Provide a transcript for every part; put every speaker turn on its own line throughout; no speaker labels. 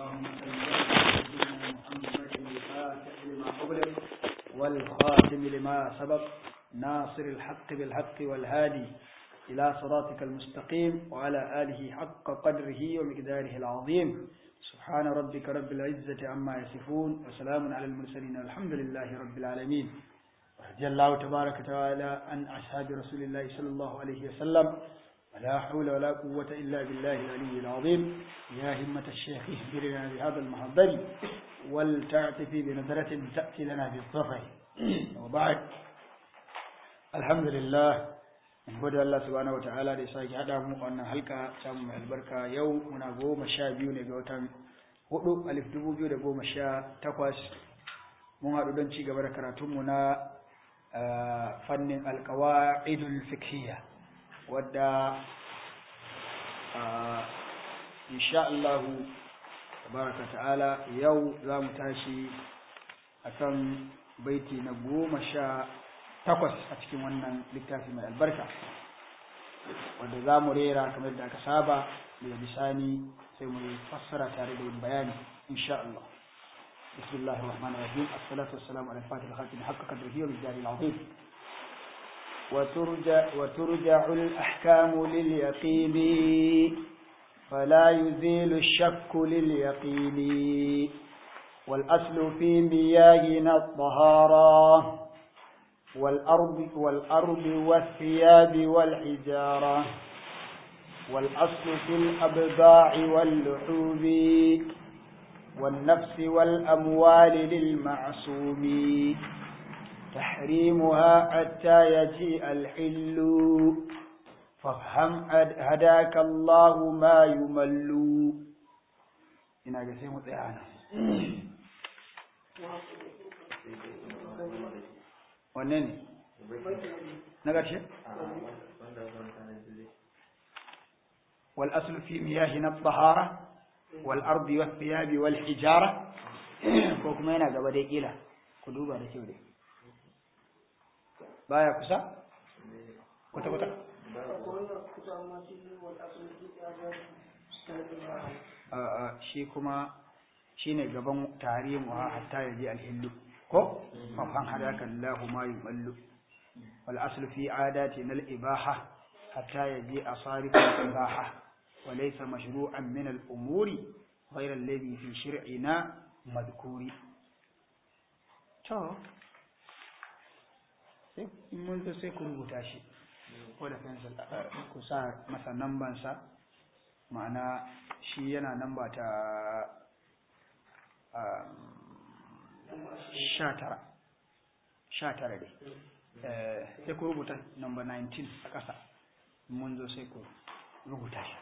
اللهم صل على سيدنا محمد الفاتح لما أغلق والخاتم لما سبق ناصر الحق بالحق والهادي إلى صراطك المستقيم وعلى آله حق قدره ومقداره العظيم سبحان ربك رب العزة عما يصفون وسلام على المرسلين الحمد لله رب العالمين رضي الله تبارك وتعالى عن أصحاب رسول الله صلى الله عليه وسلم ولا حول ولا قوة إلا بالله العلي العظيم يا همة الشيخ اهدرنا بهذا المحضر ولتعتفي بنظرة تأتي لنا بالظفر وبعد الحمد لله in gode Allah subhanahu wataala da ya sake haɗa mu wannan halka samu mai albarka yau muna goma sha biyu ne ga watan hudu alif dubu biyu da goma sha takwas mun haɗu don ci gaba da karatunmu na fannin alkawa'idul fikhiyya wadda insha Allah tabaraka ta'ala yau za mu tashi akan baiti na goma sha takwas a cikin wannan littafi mai albarka wanda za mu rera kamar da aka saba daga bisani sai mu fassara tare da yin bayani insha Allah بسم الله الرحمن الرحيم الصلاة والسلام على الفاتح الخاتم حق قدره والجار العظيم وترجع, وترجع الأحكام لليقين فلا يزيل الشك لليقين والأصل في مياهنا الطهارة والأرض, والأرض والثياب والحجارة والأصل في الأبضاع واللحوم والنفس والأموال للمعصوم تحريمها حتى يجيء الحل فافهم هداك الله ما يمل ina ga sai mu tsaya nan wanne ne na ƙarshe wal aslu fi miyahina at-tahara wal ardi was thiyabi wal hijara ko kuma yana gaba dai kila ku duba da kyau dai baya kusa kwata kwata a shi kuma shine gaban tarihin wa hatta yaji alhillu ko fafan hadaka Allahu ma yumallu wal aslu fi adatina al ibaha hatta yaji asarif al ibaha wa laysa mashru'an min al umuri ghayra alladhi fi shir'ina madhkuri to sai mun zo sai ku rubuta shi ko da pencil ku sa masa namban sa ma'ana shi yana namba ta sha tara sha tara dai sai ku rubuta number 19 a ƙasa mun zo sai ku rubuta shi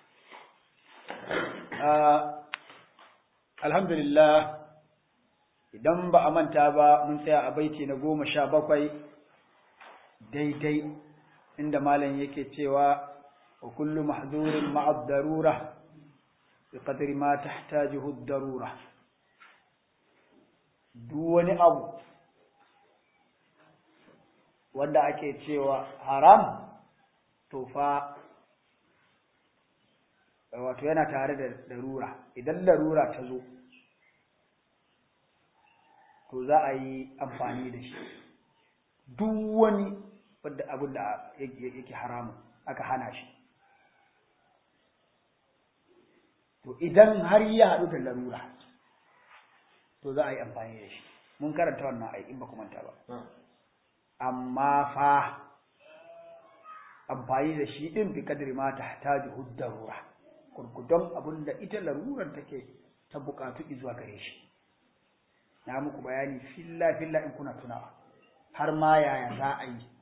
alhamdulillah idan ba a manta ba mun tsaya a baiti na goma sha bakwai daidai inda malam yake cewa wa kullu mahzurin ma'ad darura bi qadri ma tahtajuhu ad-darura duk wani abu wanda ake cewa haram to fa wato yana tare da darura idan darura ta zo to za a yi amfani da shi duk wani wadda abin da yake haramun aka hana shi to idan har ya haɗu da larura to za a yi amfani da shi mun karanta wannan ai in ba ku manta ba amma fa amfani da shi din bi kadri ma tahtaju huddarura kurkudon abin da ita larurar take ta bukatu zuwa gare shi na muku bayani filla filla in kuna tunawa har ma yaya za a yi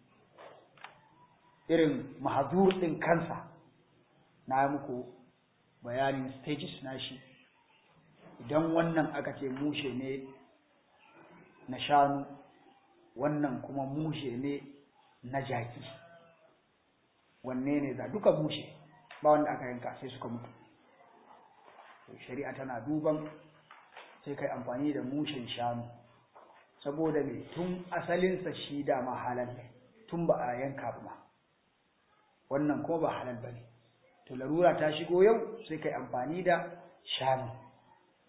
irin mahazur din kansa na muku bayanin stages na shi idan wannan aka ce mushe ne na shanu wannan kuma mushe ne na jaki wanne ne za duka mushe ba wanda aka yanka sai suka mutu shari'a tana duban sai kai amfani da mushen shanu saboda me tun asalinsa shi dama halal ne tun ba a yanka ba wannan kuma ba halal ba ne to larura ta shigo yau sai kai amfani da shanu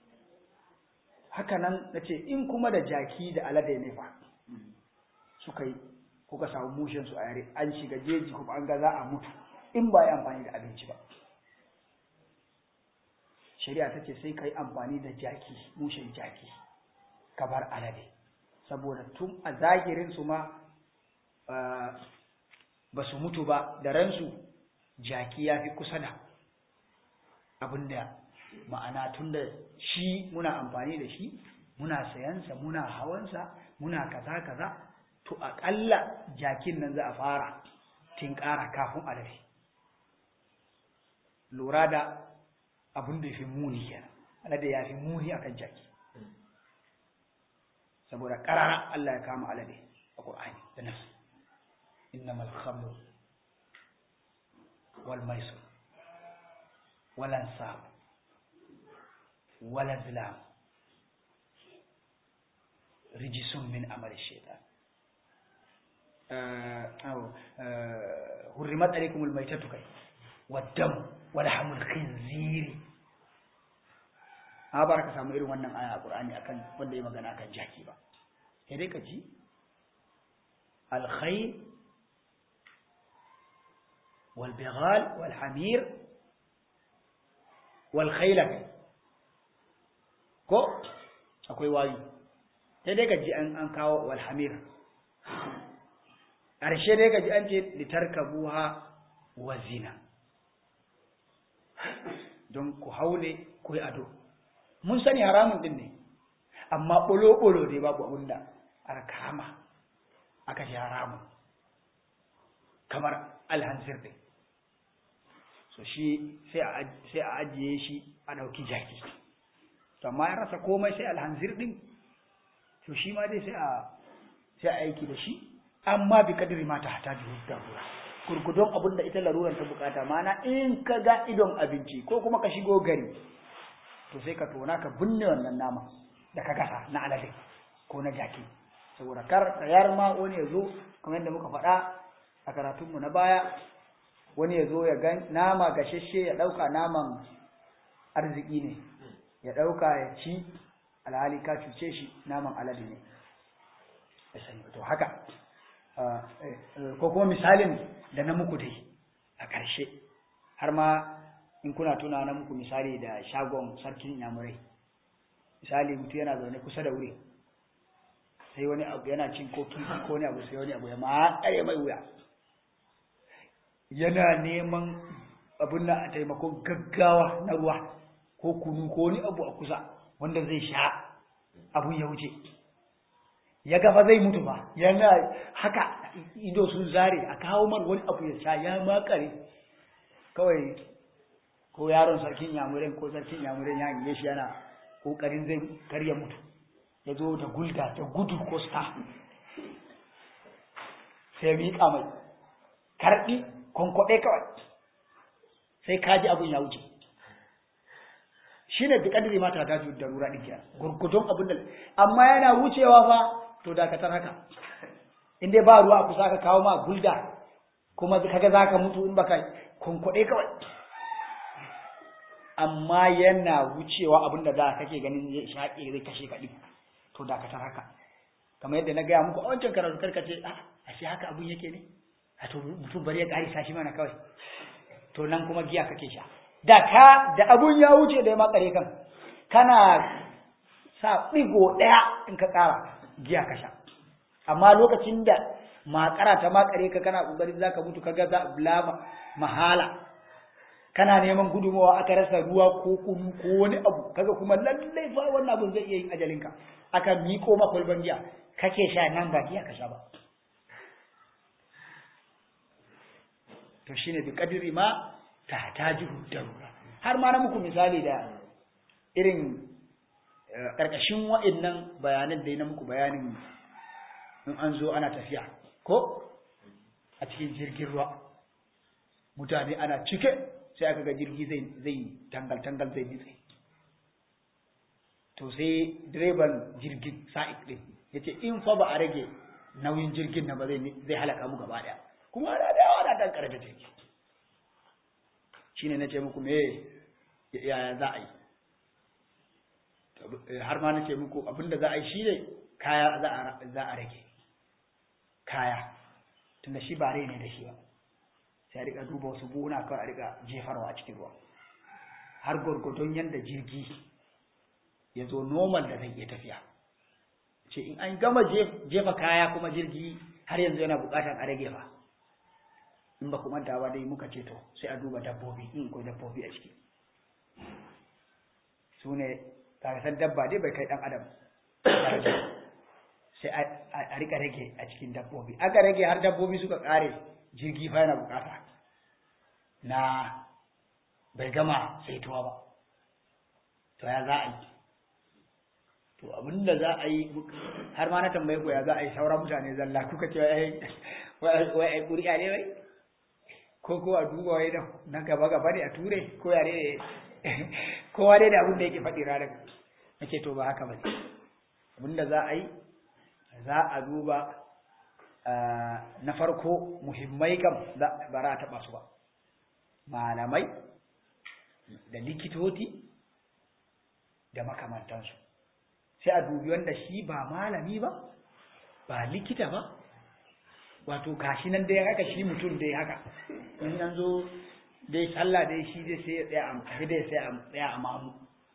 haka nan na ce in kuma da jaki da alade ne fa suka yi kuka samu mushen su a yare an shiga jeji kuma an ga za a mutu in ba yi amfani da abinci ba shari'a ta ce sai ka yi amfani da jaki mushen jaki ka bar alade saboda tun a zahirin su ma ba su mutu ba da ransu jaki ya fi kusa da abinda ma'ana tun da shi muna amfani da shi muna sayansa muna hawansa muna kaza kaza to aƙalla jakin nan za a fara tinkara kafin alade lura da abin da ya fi muni kenan alade ya fi muni akan jaki saboda ƙarara Allah ya kama alade a ƙur'ani da nasu innamal khamru wal maisur wal ansab wal azlam rijisun min amali shaitan hurrimat alaikumul maitatu kai waddam wal hamul khinziri a baraka samu irin wannan aya a Qur'ani akan wanda ya magana akan jaki ba sai dai ka ji al khayl wal bighal wal hamir wal khayla ko akwai wayi sai dai ka ji an an kawo wal hamir ƙarshe dai ka ji an ce litarkabuha wa zina don ku haune ku yi ado mun sani haramun din ne amma ɓolo-ɓolo dai babu abin da aka kama aka shi haramun kamar alhansir ɗin so shi sai a ajiye shi a ɗauki jaki to amma ya rasa komai sai alhansir ɗin to shi ma dai sai a aiki da shi amma bi kadiri mata hata da darura gurgudun abin da ita larurar ta bukata mana in ka ga idon abinci ko kuma ka shigo gari to sai ka tona ka binne wannan nama da ka gasa na alade ko na jaki saboda kar yar ma wani ya zo kamar yadda muka faɗa a karatunmu na baya wani ya zo ya ga nama gashashe ya ɗauka naman arziki ne ya ɗauka ya ci alhali ka cuce shi naman alade ne to haka ko kuma misalin da na muku dai a ƙarshe har ma in kuna tuna na muku misali da shagon sarkin yamurai misali mutu yana zaune kusa da wuri sai wani abu yana cin ko kifi ko wani abu sai wani abu ya matsare mai wuya yana neman abin na a taimakon gaggawa na ruwa ko kunu ko wani abu a kusa wanda zai sha abun ya wuce ya gafa zai mutu ba yana haka ido sun zare a kawo mar wani abu ya sha ya makare kawai ko yaron sarkin yamurin ko sarkin yamurin ya yi shi yana kokarin zai karya mutu ya zo da gulda da gudu ko sta sai miƙa mai karɗi kwankwaɗe kawai sai kaji abin ya wuce shi ne bikadiri mata ta da rura ɗin kiyar gurgudun abin da amma yana wucewa fa to dakatar haka in dai ba ruwa kusa ka kawo ma gulda kuma kaga za ka mutu in baka kwankwaɗe kawai amma yana wucewa abin da da kake ganin zai shaƙe zai kashe kaɗi to dakatar haka kamar yadda na gaya muku a wancan karatu karka ce a ashe haka abin yake ne a to mutum bari ya ƙarisa shi mana kawai to nan kuma giya kake sha da ka da abun ya wuce da ya makare kan kana sa ɗigo ɗaya in ka ƙara giya ka sha amma lokacin da makara ta makare ka kana ƙoƙarin za ka mutu ka ga za a mahala kana neman gudunmawa aka rasa ruwa ko kunu ko wani abu kaga kuma lallai fa wannan abun zai iya yin ajalinka aka miko ma kwalban giya kake sha nan ba giya ka sha ba to shine bi kadiri ma tahtajihu darura har ma na muku misali da irin karkashin wa'annan bayanan da na muku bayanin in an zo ana tafiya ko a cikin jirgin ruwa mutane ana cike sai aka ga jirgi zai zai tangal tangal zai nitse to sai direban jirgin sa'id din yace in fa ba a rage nauyin jirgin nan ba zai zai halaka mu gaba daya kuma ana da yawa da dankar da jirgi shine nace muku me yaya za a yi har ma nace muku abinda za a yi shi ne kaya za a rage kaya tunda shi ba rai ne da shi ba sai a rika duba wasu buhuna kawai a rika jefarwa a cikin ruwa har gwargwadon yadda jirgi ya zo normal da zai iya tafiya ce in an gama jefa kaya kuma jirgi har yanzu yana bukatar a rage fa in ba ku manta ba dai muka ce to sai a duba dabbobi in ko dabbobi a ciki su ne san dabba dai bai kai dan adam sai a rika rage a cikin dabbobi aka rage har dabbobi suka kare jirgi fa yana bukata na bai gama saituwa ba to ya za a yi to abinda za a yi har ma na tambaye ku ya za a yi sauran mutane zalla kuka ce wai ai ƙuri'a ne wai ko ko a duba wai na gaba gaba ne a ture ko ya ne kowa dai da abin da yake faɗi ranar nake to ba haka ba ne abinda za a yi za a duba na farko muhimmai kam ba za a taɓa su ba malamai da likitoci da makamantansu sai a dubi wanda shi ba malami ba ba likita ba wato gashi nan dai haka shi mutum dai haka in an zo dai sallah dai shi dai sai ya tsaya dai sai ya tsaya a mamu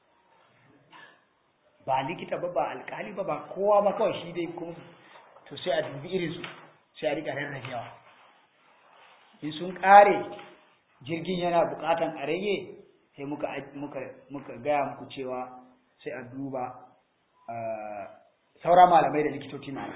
ba likita ba ba alkali ba ba kowa ba kawai shi dai kuma to sai a dubi irinsu sai a rika rarrabewa in sun kare jirgin yana bukatan a rage sai muka muka muka gaya muku cewa sai a duba saura malamai da likitoci na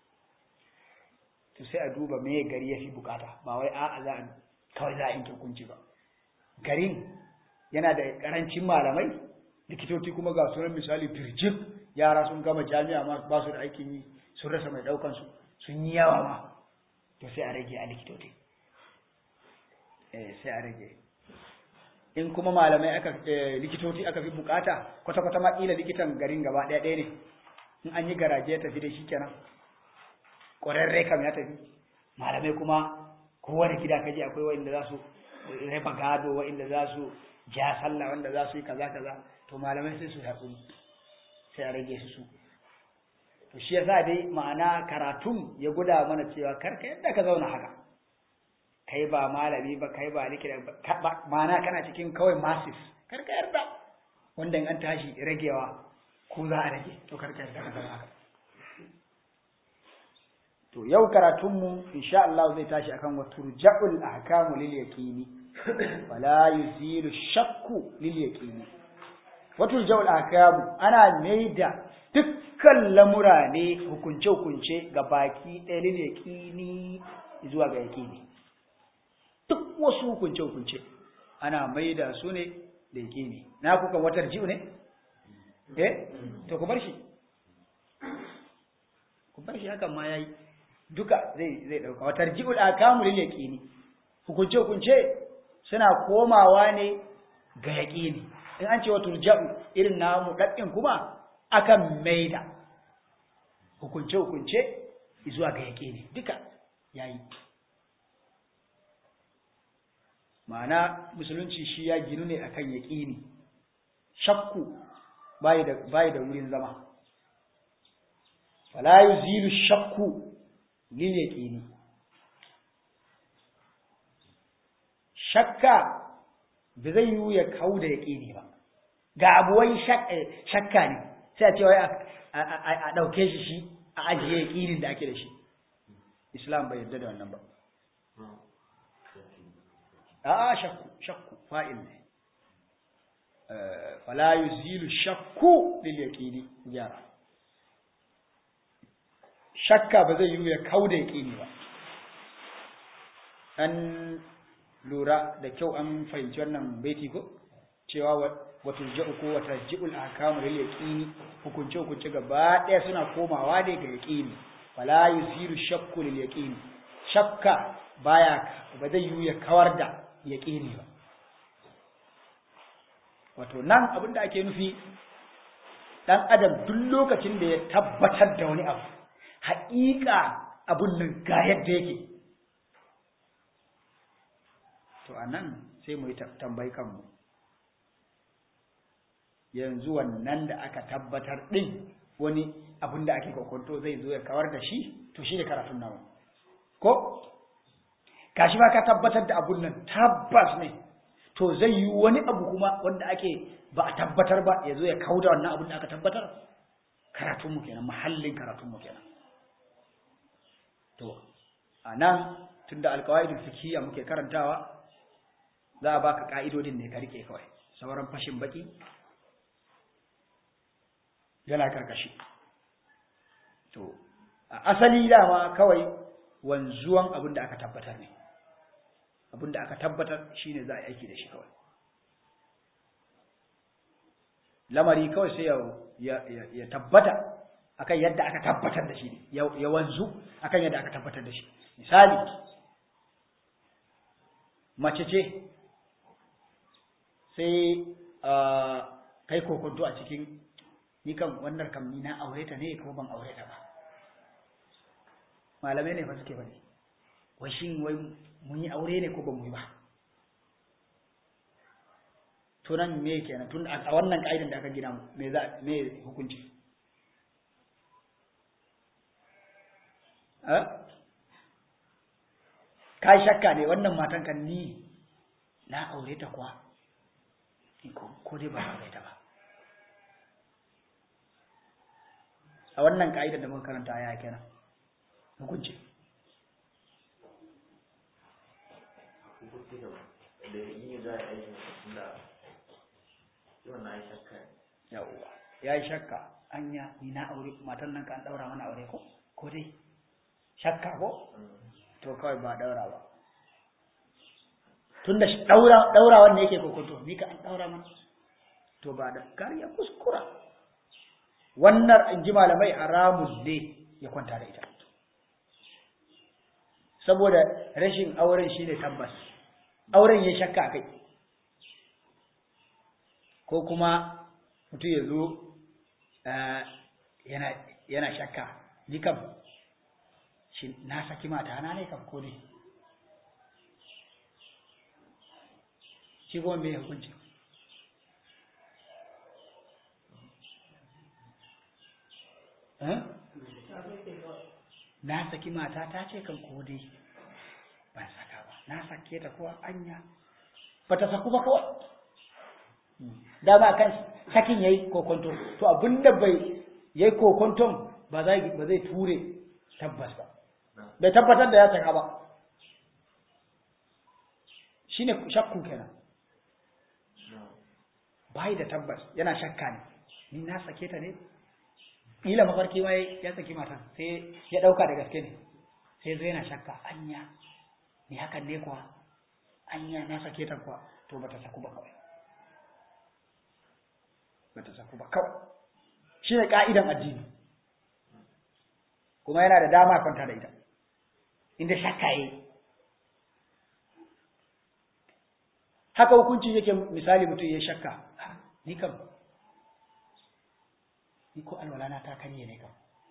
to sai a duba me gari ya fi bukata ba wai a'a za a kawai za a yanke hukunci ba garin yana da karancin malamai likitoci kuma ga sunan misali firjib yara sun gama jami'a ma ba su da aikin yi sun rasa mai daukan su sun yi yawa ma to sai a rage a likitoci eh sai a rage in kuma malamai aka likitoci aka fi bukata kwata kwata ma kila likitan garin gaba daya ɗaya ne in an yi garaje ya tafi da shi kenan ƙwararre kam ya tafi malamai kuma kowane gida kaji akwai wa'inda za su raba gado wa'inda za su ja sallah wanda za su yi kaza kaza to malamai sai su haƙuri sai a rage su su to shi yasa dai ma'ana karatun ya guda mana cewa karka yadda ka zauna haka kai ba malami ba kai ba likita ba ma'ana kana cikin kawai masis karka yarda wanda in an tashi ragewa ko za a rage to karka yarda ka zauna haka to yau karatunmu insha Allah zai tashi akan wa turja'ul ahkamu lil yaqini wala yuzilu shakku lil yaqini wa turja'ul ahkamu ana maida dukkan lamura ne hukunce hukunce ga baki ɗaya lil yaqini zuwa ga yaqini duk wasu hukunce hukunce ana maida su ne da yaqini na kuka watar ji'u ne eh to ku bar shi ku bar shi hakan ma yayi duka zai zai dauka watar ji'ul akamu lil yaqini hukunce hukunce suna komawa ne ga yaqini in an ce wa turja'u irin namu daddin kuma akan maida hukunce hukunce zuwa ga yaqini duka yayi ma'ana musulunci shi ya ginu ne akan yaqini shakku bai da bai da wurin zama fala yuzilu shakku lil yaqini shakka ba zai yiwu ya kau da yaqini ba ga abuwai shakka ne sai a ce wai a dauke shi shi a ajiye yaqinin da ake da shi islam bai yarda da wannan ba a shakku shakku fa'il ne fala yuzilu shakku lil yaqini gyara shakka ba zai yi ya kauda yaqini ba an lura da kyau an fahimci wannan baiti ko cewa wato ja'u ko wata ji'ul ahkamu lil yaqini hukunce hukunce gaba daya suna komawa ne ga yaqini fala yuzilu shakku lil yaqini shakka baya ba zai yi ya kawar da yaqini ba wato nan abin da ake nufi ɗan adam duk lokacin da ya tabbatar da wani abu haƙiƙa abun nan ga yadda yake to a nan sai mu yi tambayi kanmu yanzu wannan da aka tabbatar din wani abin da ake kokonto zai zo ya kawar da shi to shi ne karatun nawa ko kashi ba ka tabbatar da abun nan tabbas ne to zai yi wani abu kuma wanda ake ba a tabbatar ba ya zo ya kauda wannan abun da aka tabbatar karatunmu kenan mahallin karatunmu kenan to a nan tun da alkawaidul fikiyya muke karantawa za a baka ka'idodin ne ka rike kawai sauran fashin baki yana karkashi to a asali dama kawai wanzuwan abin da aka tabbatar ne abin da aka tabbatar shine za a yi aiki da shi kawai lamari kawai sai ya tabbata akan yadda aka tabbatar da shi ne ya wanzu akan yadda aka tabbatar da shi misali mace ce sai kai kokonto a cikin ni kan wannan kam ni na aure ta ne ko ban aure ta ba malamai ne fa suke bane wai shin wai mun yi aure ne ko ba mu yi ba to nan me kenan tun a wannan kaidan da aka gina me za me hukunci eh kai shakka ne wannan matan kan ni na aure ta kuwa ko dai ba aure ta ba a wannan ka'idar da muka karanta ya kenan hukunci
da yi za a yi aikin da yawan na yi shakka
yawwa ya yi shakka anya ni na aure matan nan ka an daura mana aure ko ko dai shakka ko to kawai ba daura ba tunda daura daura wanda yake kokoto ni ka an daura mana to ba da kariya kuskura wannan in ji malamai haramun ne ya kwanta da ita saboda rashin auren shi ne tabbas auren ya shakka kai ko kuma mutum ya zo yana shakka ni kam shi na saki mata na ne kam ko ne shi kuma mai hukunci na saki mata ta ce kan ko dai ban saka ba na sake ta kuwa anya ba ta saku ba kawai dama kan sakin yayi kokonto to abinda bai yayi kokonton ba zai ba zai ture tabbas ba bai tabbatar da ya saka ba shine shakku kenan bai da tabbas yana shakka ne ni na sake ta ne ila mafarki ma ya saki matan sai ya dauka da gaske ne sai zai yana shakka anya ni hakan ne kuwa anya na sake ta kuwa to bata saku ba kawai bata saku ba kawai shine ka'idan addini kuma yana da dama kwanta da ita inda shakka yi haka hukunci yake misali mutum ya shakka ni kam ni ko alwala na ta karye ne kam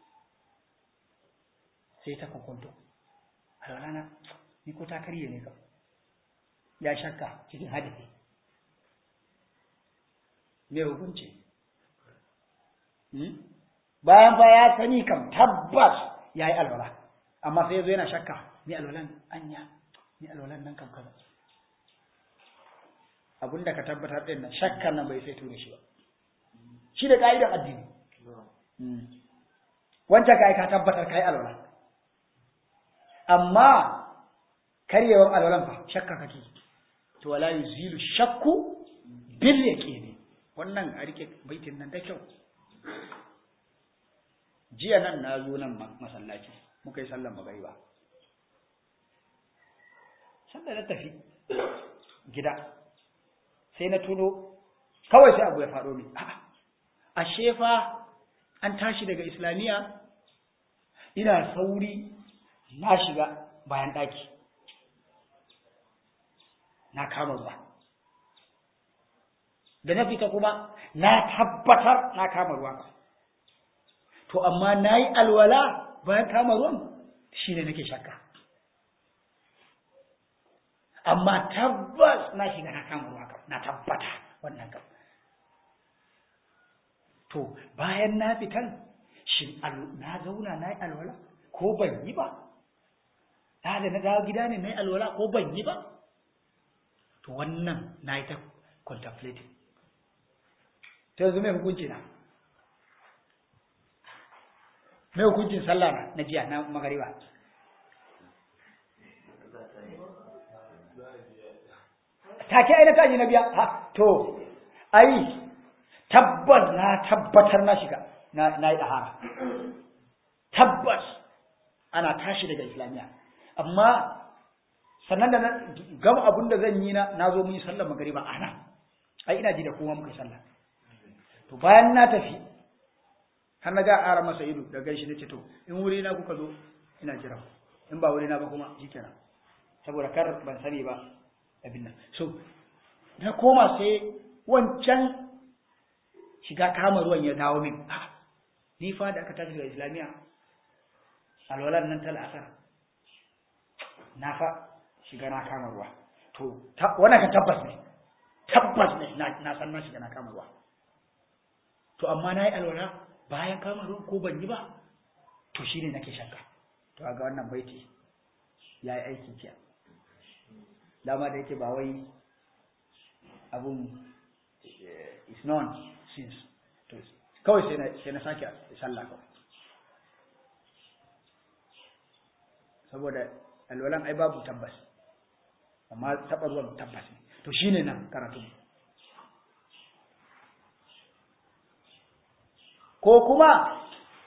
sai ta kokonto alwala na ni ko ta karye ne kam ya shakka cikin hadisi me hukunci bayan fa ya sani kam tabbas ya yi alwala amma sai zo yana shakka ni alwalan anya ni alwalan nan kam kaza abinda ka tabbatar din nan shakkan nan bai sai ture shi ba shi da ka'idan addini wancan kai ka tabbatar kai alwala amma karyewan alwalan fa shakka kake to wala yuzilu shakku bil yaqini wannan a rike baitin nan da kyau jiya nan na zo nan masallaci muka yi sallan magariba sanda na tafi gida sai na tuno kawai sai abu ya faɗo min a'a ashe fa an tashi daga islamiyya ina sauri na shiga bayan ɗaki na kama ruwa da na fita kuma na tabbatar na kama ruwa to amma na yi alwala bayan kama ruwan shi ne nake shakka amma tabbas na shiga na kama ruwa kam na tabbata wannan kam to bayan na fitan shin na zauna na yi alwala ko ban yi ba da na dawo gida ne na yi alwala ko ban yi ba to wannan na yi ta contemplating ta yanzu mai hukunci na mai hukuncin sallah na na jiya na magariba take ai na taji na biya ha to ai tabbas na tabbatar na shiga na na yi dahara tabbas ana tashi daga islamiya amma sannan da na gama abin da zan yi na na zo mun yi sallar magariba ana ai ina ji da kowa muka sallah to bayan na tafi har na ga ara masa ido da gaishe da ce to in wuri na kuka zo ina jira in ba wuri na ba kuma shikenan saboda kar ban sani ba abin nan so na koma sai wancan shiga kama ruwan ya dawo min ah ni fa da aka tashi daga islamiya alwalan nan tal asar na fa shiga na kama ruwa to wannan ka tabbas ne tabbas ne na san na shiga na kama ruwa to amma na yi alwala bayan kama ruwan ko ban yi ba to shine nake shakka to ga wannan baiti ya yi aiki kiya dama da yake ba wai abun is known since to kawai sai na sai na sake sallah kawai saboda alwalan ai babu tabbas amma taɓa ruwan tabbas ne to shine nan karatu ko kuma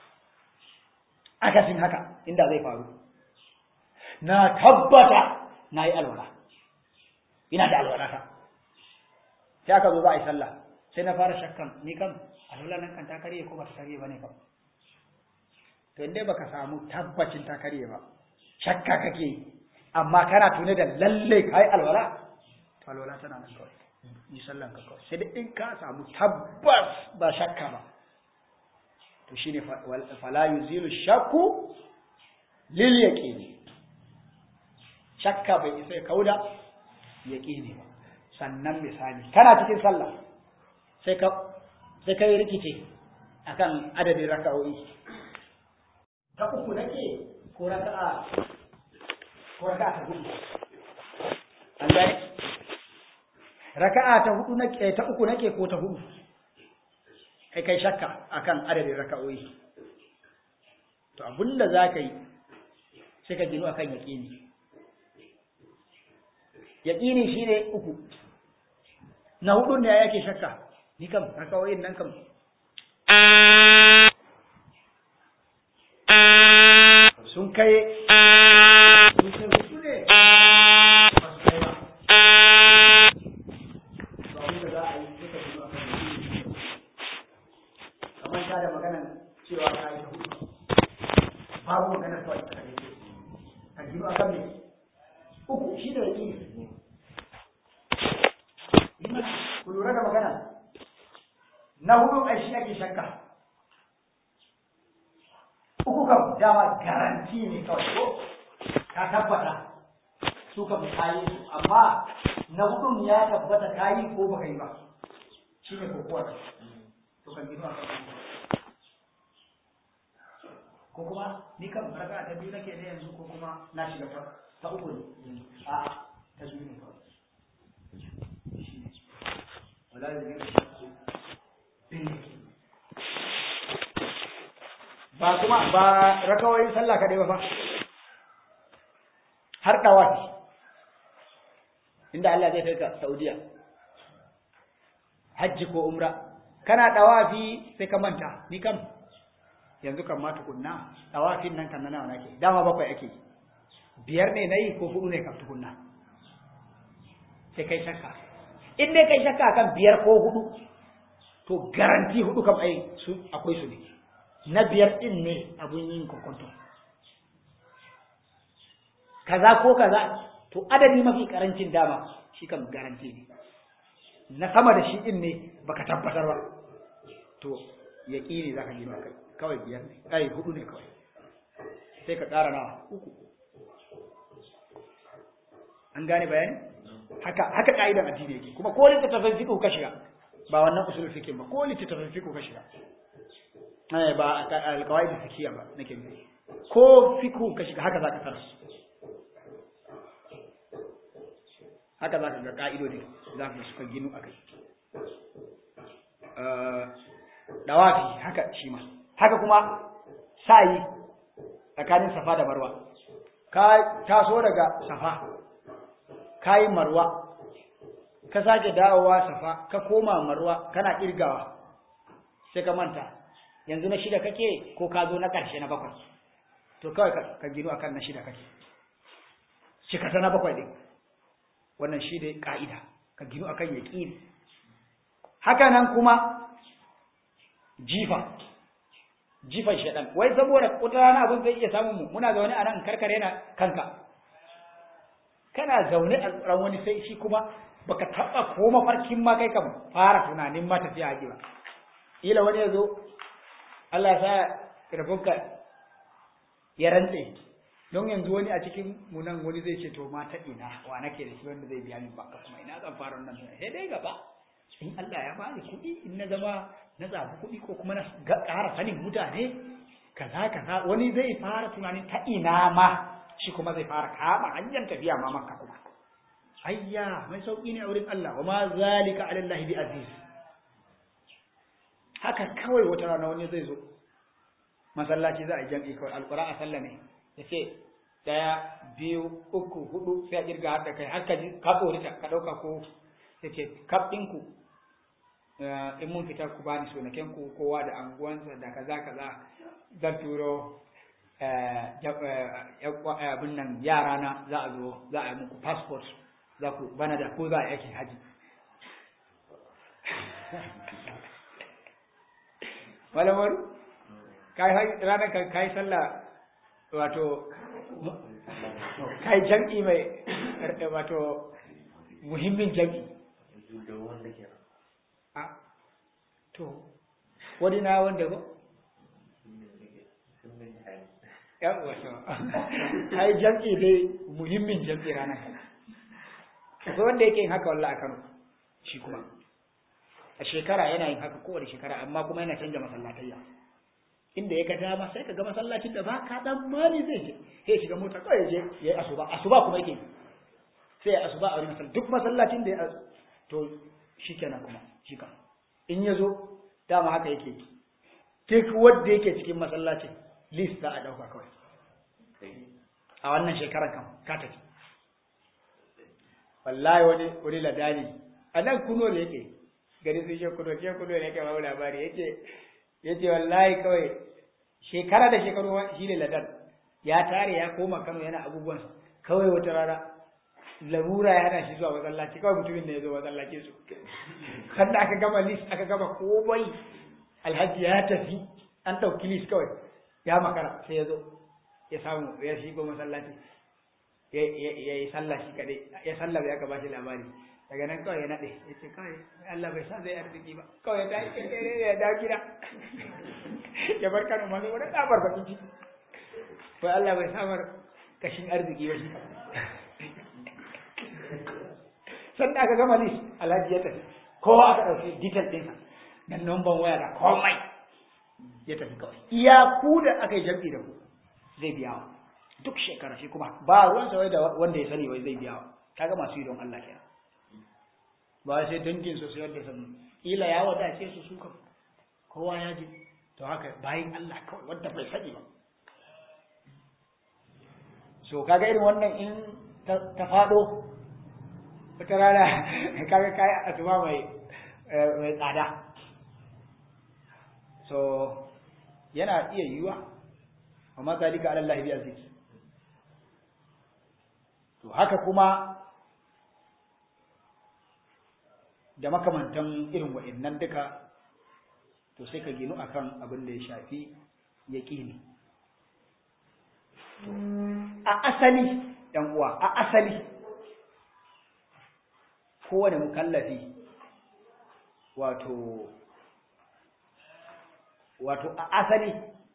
akasin haka inda zai faru na tabbata na yi alwala ina da alwala ta sai aka zo za a yi sallah sai na fara shakkan ni kam alwala nan kan ta karye ko ba ta karye ba ne kam to inda baka samu tabbacin ta karye ba shakka kake amma kana tune da lalle kai alwala to alwala tana nan kawai yi sallan ka kawai sai da in ka samu tabbas ba shakka ba to shine fala yuzilu shakku lil yaqini shakka bai isa ya kauda yaqini ba sannan misali kana cikin sallah sai ka sai kai rikice akan adadin raka'o'i ta uku nake ko raka'a ko raka'a ta hudu an gane raka'a ta hudu nake ta uku nake ko ta hudu kai kai shakka akan adadin raka'o'i to abinda zaka yi sai ka gino akan yaqini yaqini shine uku na hudu ne yake shakka ni kam raka'o'in nan kam sun kai sun kai hudu ne ba su kai ba ba wanda za a yi duka gino akan yaqini kamar ta da maganan cewa ta yi ta hudu babu maganar kawai ta kare a gino a kan uku shi da yaki ku lura da magana na hudu a shi ake shakka uku kam dama garanti ne kawai ko ka tabbata su kam kayi su amma na hudun ya tabbata kayi ko baka yi ba shi ne kokowar to kan gino a kan ko kuma ni kan raka ta biyu nake ne yanzu ko kuma na shiga ta ta uku ne a ta biyu ne kawai wala da ne ba kuma ba rakawoyin sallah kadai ba fa har dawafi inda Allah zai kai ka Saudiya hajji ko umra kana dawafi sai ka manta ni kam yanzu kan ma tukunna tawafin nan kan nawa nake dama bakwai ake biyar ne nayi ko hudu ne kan tukunna sai kai shakka in dai kai shakka kan biyar ko hudu to garanti hudu kam ai su akwai su ne na biyar din ne abun yin kokonto kaza ko kaza to adadi mafi karancin dama shi kam garanti ne na sama da shi din ne baka tabbatar ba to yaƙini zaka yi maka kawai biyar ne kai hudu ne kawai sai ka ƙara nawa uku an gane bayani haka haka ka'idan addini yake kuma ko littattafan fiqh ka shiga ba wannan usul fiqh ba ko littattafan fiqh ka shiga ba alkawai da fikiya ba nake nufi ko fiku ka shiga haka zaka tarar haka zaka ga ka'idodi zaka suka ginu akai dawafi haka shi ma haka kuma sa'i tsakanin safa da marwa ka taso daga safa kayi marwa ka sake dawowa safa ka koma marwa kana kirgawa sai ka manta yanzu na shida kake ko ka zo na ƙarshe na bakwai to kawai ka gino akan na shida kake cika ta na bakwai ɗin wannan shi dai ƙa'ida ka gino akan yaƙini haka nan kuma jifa jifan shaɗan wai saboda wata rana abin zai iya samun mu muna zaune a nan karkare na kanka kana zaune a tsaron wani sai shi kuma baka taɓa ko mafarkin ma kai kan fara tunanin ma tafiya haji ba ila wani ya zo Allah ya sa rabonka ya rantse don yanzu wani a cikin mu nan wani zai ce to ma ta ina wa nake da shi wanda zai biya min baka kuma ina zan fara wannan sai dai gaba in Allah ya bani kuɗi in na zama na zabi kuɗi ko kuma na ƙara sanin mutane kaza kaza wani zai fara tunanin ta ina ma shi kuma zai fara kama hanyar tafiya ma makka kuma ayya mai sauki ne a wurin Allah wa ma zalika ala Allah bi aziz haka kawai wata rana wani zai zo masallaci za a jam'i kawai alqura a sallah ne yace daya biyu uku hudu sai a kirga har da kai har ka ji ka tsorita ka dauka ko yace kaf ɗinku in mun fita ku bani sunaken ku kowa da anguwansa da kaza kaza zan turo abin nan yara na za a zo za a yi muku passport za ku bana da ko za a yake haji malamar ranar kan kai sallah wato kai jam'i mai wato muhimmin jam'i a to wani na wanda ba yawwa to ai jam'i dai muhimmin jam'i ranar akwai wanda yake yin haka wallahi a Kano shi kuma a shekara yana yin haka kowace shekara amma kuma yana canja masallatayya inda ya ga dama sai ka ga masallacin da ba ka dan mali zai je sai shiga mota kawai je yayi asuba asuba kuma yake sai ya asuba a wurin masallaci duk masallacin da ya to shikenan kuma shi kan in ya zo dama haka yake duk wanda yake cikin masallacin list za a dauka kawai a wannan shekarar kan ka tafi wallahi wani wani ladani a nan kuno ne yake gari sun shi kuno ce kuno ne yake ba labari yace yace wallahi kawai shekara da shekaru shi ne ladan ya tare ya koma Kano yana abubuwan kawai wata rana larura ya hana shi zuwa masallaci kawai mutumin da ya zo masallaci su kan da aka gama list aka gama komai alhaji ya tafi an ɗauki list kawai ya makara sai ya zo ya samu ya shigo masallaci ya yi sallah shi kaɗai ya sallah ya ka ba shi labari daga nan kawai ya naɗe ya ce kawai Allah bai sa zai arziki ba kawai ta yi kere ya dawo gida ya bar kano masu wani ɗabar bakin ciki bai Allah bai samar kashin arziki ba shi sanda aka gama list alhaji ya tafi kowa aka ɗauki detail ɗinsa da numban waya da komai ya tafi kawai iya ku da aka yi jam'i da ku zai biya wa duk shekara shi kuma ba ruwan sa wai da wanda ya sani wai zai biya wa kaga masu yi don Allah kenan ba sai dangin su sayar da sanu kila ya wadace su suka kowa ya ji to haka bayan Allah kawai wanda bai sani ba so kaga irin wannan in ta fado wata rana kaga kai asuba mai mai tsada so yana iya yiwa amma zalika ala Allah bi aziz to haka kuma da makamantan irin wa'annan duka to sai ka ginu akan abin da ya shafi yaqini a asali ɗan uwa a asali kowane mukallafi wato wato a asali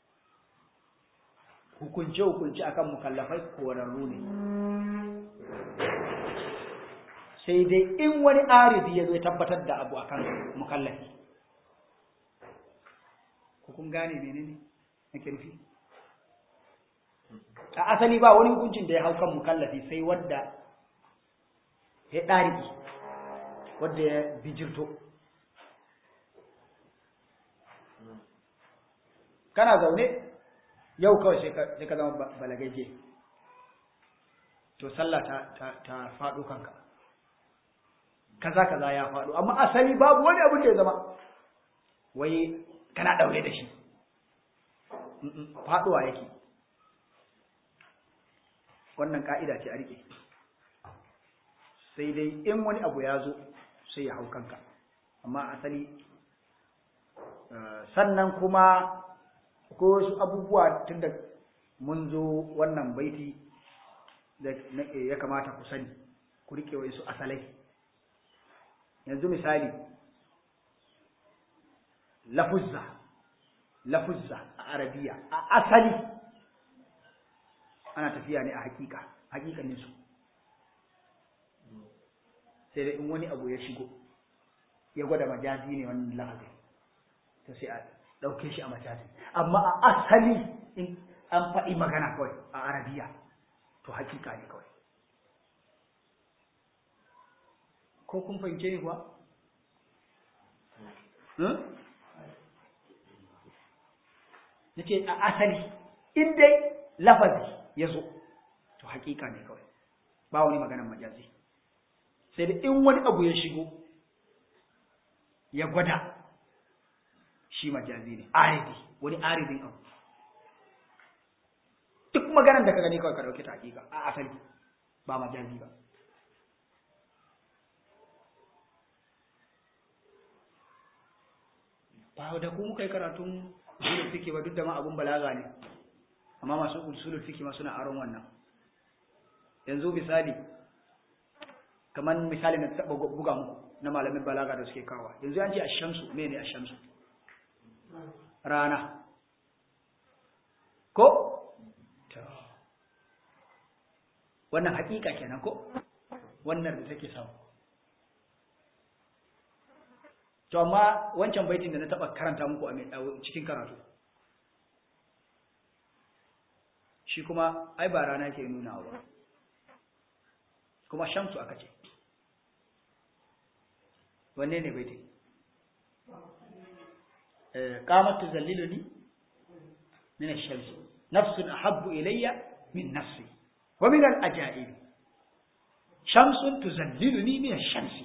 hukunce-hukunce akan mukallafai korarru ne sai dai in wani arizi ya zo ya tabbatar da abu akan mukallafi ko kun gane menene nake nufi a asali ba wani hukuncin da ya hau kan mukallafi sai wadda ya ɗariki wadda ya bijirto kana zaune yau kawai sai ka zama balagaje to sallah ta ta faɗo kanka kaza kaza ya faɗo amma asali babu wani abin da ya zama wai kana ɗaure da shi faɗuwa yake wannan ka'ida ce a rike sai dai in wani abu ya zo sai ya hau kanka amma asali sannan kuma ko wasu abubuwa tunda mun zo wannan baiti da ya kamata ku sani ku rike wa su asalai yanzu misali lafuzza lafuzza a arabiya a asali ana tafiya ne a hakika hakikanin su sai dai in wani abu ya shigo ya gwada majazi ne wannan lafazin to sai a ɗauke shi a majazi amma a asali in an faɗi magana kawai a arabiya to hakika ne kawai ko kun fahimce ni kuwa na ce a asali in dai lafazi ya zo to hakika ne kawai ba wani maganan majazi sai da in wani abu ya shigo ya gwada shi majazi ne aridi wani aridin abu duk maganan da ka gani kawai ka dauke ta hakika a asali ba majazi ba ba da ku muka yi karatun usulul fiqh ba duk da ma abun balaga ne amma masu usulul fiqh ma suna aron wannan yanzu misali kamar misali na taba buga muku na malamin balaga da suke kawa yanzu an ce ash-shamsu mene ash-shamsu rana ko wannan hakika kenan ko wannan da take samu to amma wancan baitin da na taba karanta muku a cikin karatu shi kuma ai ba rana ke nuna ba kuma shamsu aka ce wanne ne baitin qamat tuzalliluni min ash-shams nafsun ahabbu ilayya min nafsi wa min al-ajaib shamsun tuzalliluni min ash-shamsi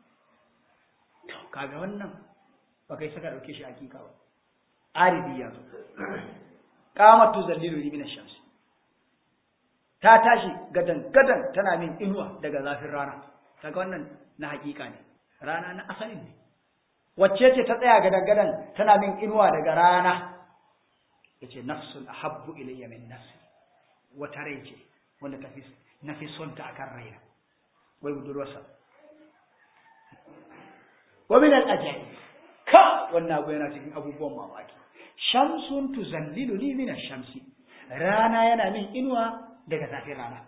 kaga wannan ba kai saka dauke shi hakika ba aridi ya zo qamatu zallilu min ash-shams ta tashi gadan gadan tana min inuwa daga zafin rana kaga wannan na hakika ne rana na asalin ne wacce ce ta tsaya gadan gadan tana min inuwa daga rana yace nafsun ahabbu ilayya min nafsi wata rai ce wanda tafi nafi son ta akan raina wai budurwarsa wa min al-ajaib ka wannan abu yana cikin abubuwan mamaki shamsun tuzallilu li min ash-shamsi rana yana min inuwa daga zafin rana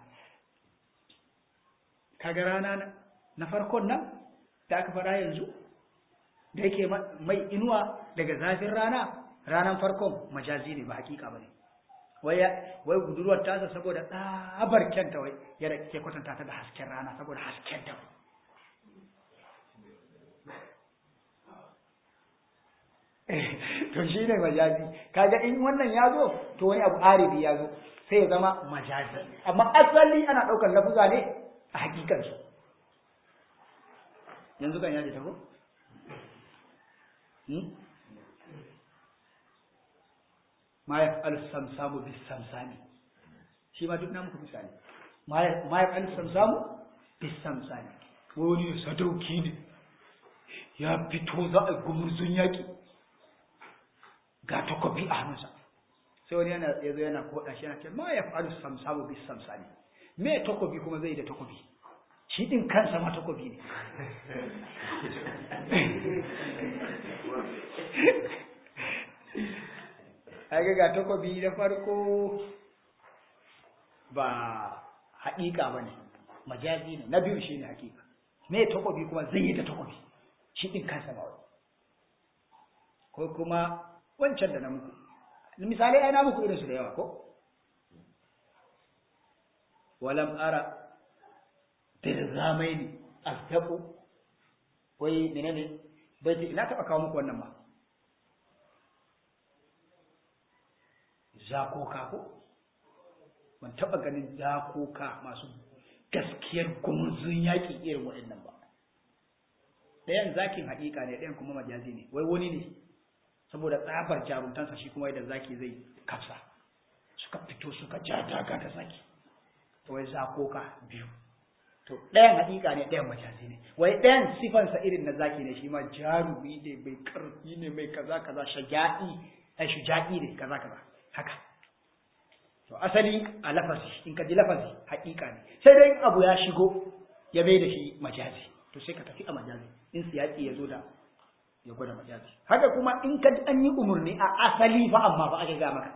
kaga rana na farkon nan da aka fara yanzu da yake mai inuwa daga zafin rana ranan farkon majazi ne ba hakika bane wai wai budurwar tasa saboda tsabar kyanta wai ya ke kwatanta ta da hasken rana saboda hasken ta to shi ne majazi kaga in wannan ya zo to wani abu aribi ya zo sai ya zama majazi amma asali ana ɗaukar lafuza ne a hakikansu yanzu kan yaji taho ma ya fi samsamu bis samsami shi ma duk na muku misali ma ya fi samsamu bis samsami wani sadauki ne ya fito za a gumurzun yaƙi ga takobi a hannunsa sai wani yana yazo yana koda shi yana ce ma ya faru samsamu bis samsani me takobi kuma zai da takobi shi din kansa ma takobi ne ai ga takobi da farko ba haƙiƙa bane majazi ne na biyu shine haƙiƙa me takobi kuma zai yi da takobi shi din kansa ma wani ko kuma wancan da na muku misali ai na muku irin su da yawa ko walam ara dirgamaini astabu wai menene bai ce ina taba kawo muku wannan ba zakoka ko ban taba ganin zakoka masu gaskiyar gumurzun yaƙi irin waɗannan ba ɗayan zakin haƙiƙa ne ɗayan kuma majazi ne wai wani ne saboda tsabar jarumtansa shi kuma yadda zaki zai kafsa suka fito suka ja daga da zaki wai zakoka biyu to ɗayan haƙiƙa ne ɗayan majazi ne wai ɗayan sifansa irin na zaki ne shi ma jarumi ne mai ƙarfi ne mai kaza kaza shaja'i ai shuja'i ne kaza kaza haka to asali a lafazi in ka ji lafazi haƙiƙa ne sai dai abu ya shigo ya bai da shi majazi to sai ka tafi a majazi in siyaki ya zo da ya gwada majazi haka kuma in ka ji an yi umarni a asali fa amma fa aka ga maka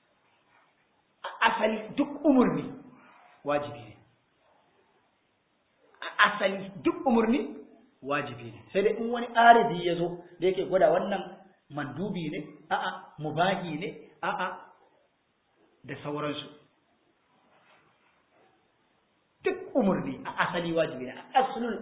a asali duk umarni wajibi ne a asali duk umarni wajibi ne sai dai in wani aridi ya zo da yake gwada wannan mandubi ne a'a mubahi ne a'a da sauransu duk umarni a asali wajibi ne a asalul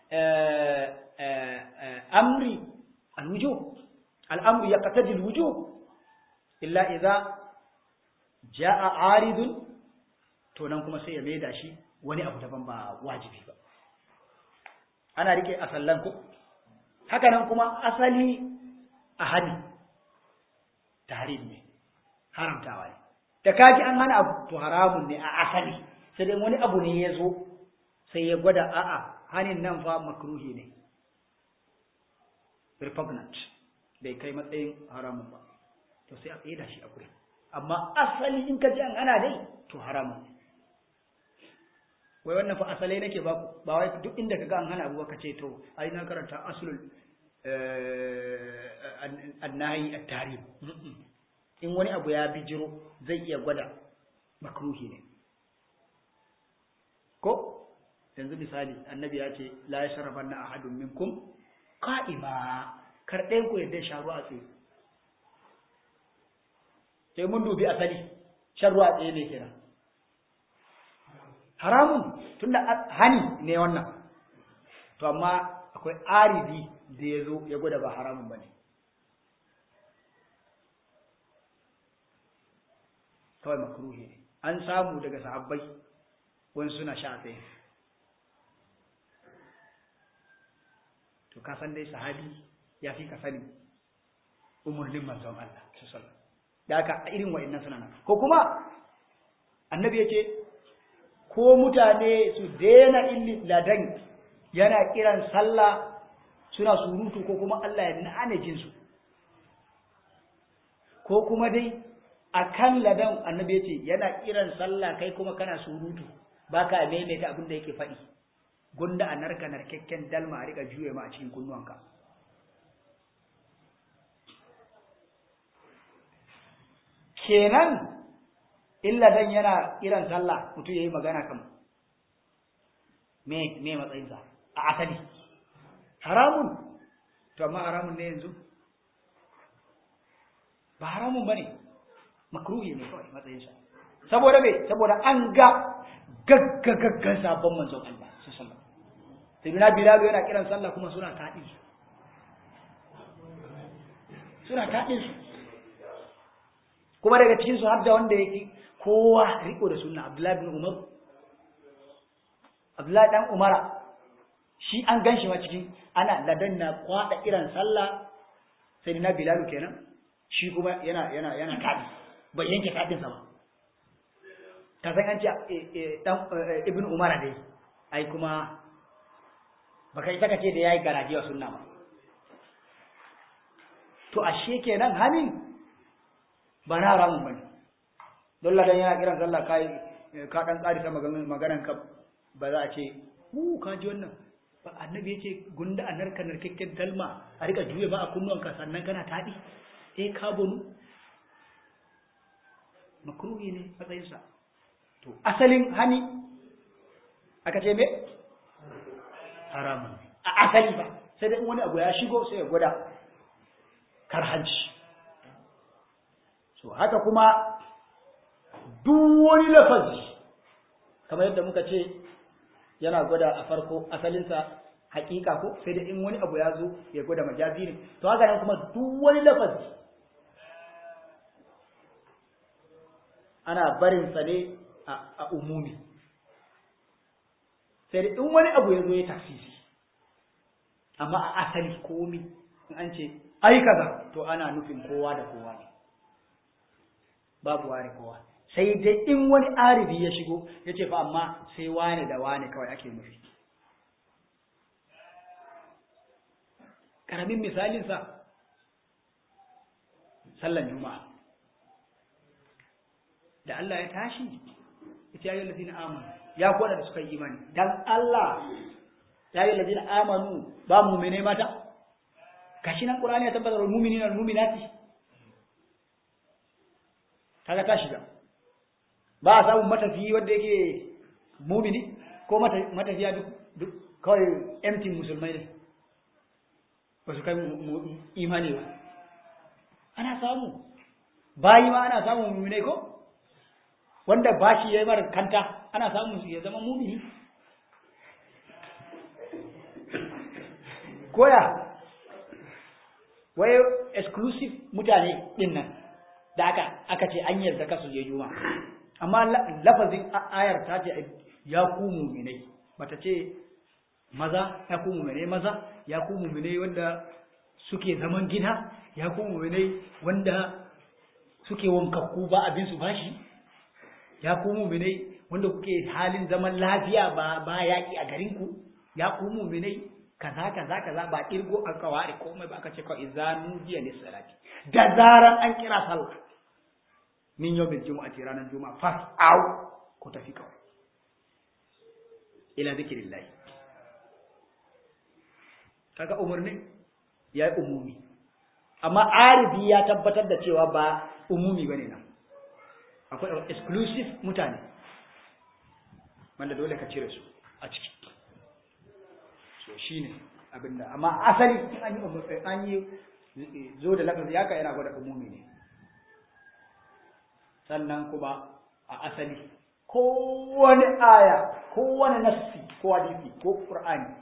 amri alwujub al'amru yaqtadi alwujub illa idza jaa aridun to nan kuma sai ya maida shi wani abu daban ba wajibi ba ana rike asallan ko haka nan kuma asali a hadi tahrim ne haramtawa ne da kaji an hana abu to haramun ne a asali sai dai wani abu ne ya zo sai ya gwada a'a hanin nan fa makruhi ne repugnant bai kai matsayin haramun ba to sai a tsaye da shi a guri amma asali in ka ji an ana dai to haramun ne wai wannan fa asalai nake ba ku ba wai duk inda kaga an hana abu ka ce to ai na karanta aslul annahi at-tarim in wani abu ya bijiro zai iya gwada makruhi ne ko yanzu misali annabi ya ce la yashrabanna ahadun minkum qa'ima kar ɗayan ku yadda sha ruwa a tsaye sai mun dubi asali shan ruwa a tsaye ne kenan haramun tunda hani ne wannan to amma akwai aridi da ya zo ya gwada ba haramun ba ne kawai makruhi ne an samu daga sahabbai wani suna sha tsaye to ka san dai sahabi ya fi ka sani umarnin manzon Allah sallallahu da haka irin wa'annan suna nan ko kuma annabi yace ko mutane su daina illi ladan yana kiran sallah suna surutu ko kuma Allah ya nane jinsu ko kuma dai akan ladan annabi yace yana kiran sallah kai kuma kana surutu baka maimaita abin da yake faɗi gunda a narka narkakken dalma a rika juye ma a cikin kunnuwanka kenan illa dan yana kiran sallah mutum yayi magana kan me me matsayinsa a asali haramun to amma haramun ne yanzu ba haramun bane makruhi ne kawai matsayinsa saboda me saboda an ga gaggagaggan sabon manzon Allah sallallahu alaihi wasallam Bilal yana kiran sallah kuma suna taɗi suna taɗin su kuma daga cikin su har da wanda yake kowa riko da sunna Abdullahi bin Umar Abdullahi dan Umara shi an ganshi ma cikin ana ladan na kwada kiran sallah sai na Bilal kenan shi kuma yana yana yana taɗi bai yanke taɗin sa ba ka san an ce dan ibn umara dai ai kuma baka isa kace da yayi garaje wa sunna ba to ashe kenan hanin ba na haramun bane don ladan yana kiran sallah kai ka dan tsari ta maganan maganan ka ba za a ce hu ka ji wannan ba annabi yace gunda a narka narkakken dalma a rika juye ba a kunnuwanka sannan kana tadi eh ka bonu makruhi ne matsayinsa to asalin hani aka ce me haramun a asali ba sai dai wani abu ya shigo sai ya gwada karhanci so haka kuma duk wani lafazi kamar yadda muka ce yana gwada a farko asalinsa hakika ko sai da in wani abu ya zo ya gwada majazi ne to haka nan kuma duk wani lafazi ana barin sa ne a umumi sai da in wani abu ya zo ya tafsisi amma a asali komi in an ce ai kaza to ana nufin kowa da kowa ne babu ware kowa sai dai in wani aribi ya shigo ya ce fa amma sai wane da wane kawai ake nufi ƙaramin misalinsa sallan juma'a da Allah ya tashi ita ya yi lazina amanu ya kwada da suka yi imani dan Allah ya yi lazina amanu ba mumine mata kashi nan ƙurani ya tabbatar mumini na muminati kaga ta shiga ba a samun matafiyi wanda yake mumini ko matafiya duk kawai empty musulmai ne ba su kai imani ba ana samu bayi ma ana samun muminai ko wanda ba shi ya yi mara kanta ana samun su ya zama mumini koya wai exclusive mutane din nan da aka aka ce an yarda kasu je juma amma lafazin ayar ta ce ya ku muminai bata ce maza ya ku muminai maza ya ku muminai wanda suke zaman gida ya ku muminai wanda suke wankakku ba abin su bashi ya ku muminai wanda kuke halin zaman lafiya ba ba yaki a garin ku ya ku muminai kaza kaza kaza ba irgo a kawari komai ba aka ce kawai izanu jiya ne salati da zaran an kira sallah min yau bil jumu'ati ranar juma'a fas au ko tafi kawai ila zikrillah kaga umarni ya yi umumi amma aribi ya tabbatar da cewa ba umumi bane nan akwai exclusive mutane wanda dole ka cire su a ciki so shine abinda amma asali an yi an yi zo da lafazi haka yana gwada umumi ne sannan kuma a asali kowane aya kowane nassi ko hadisi ko qur'ani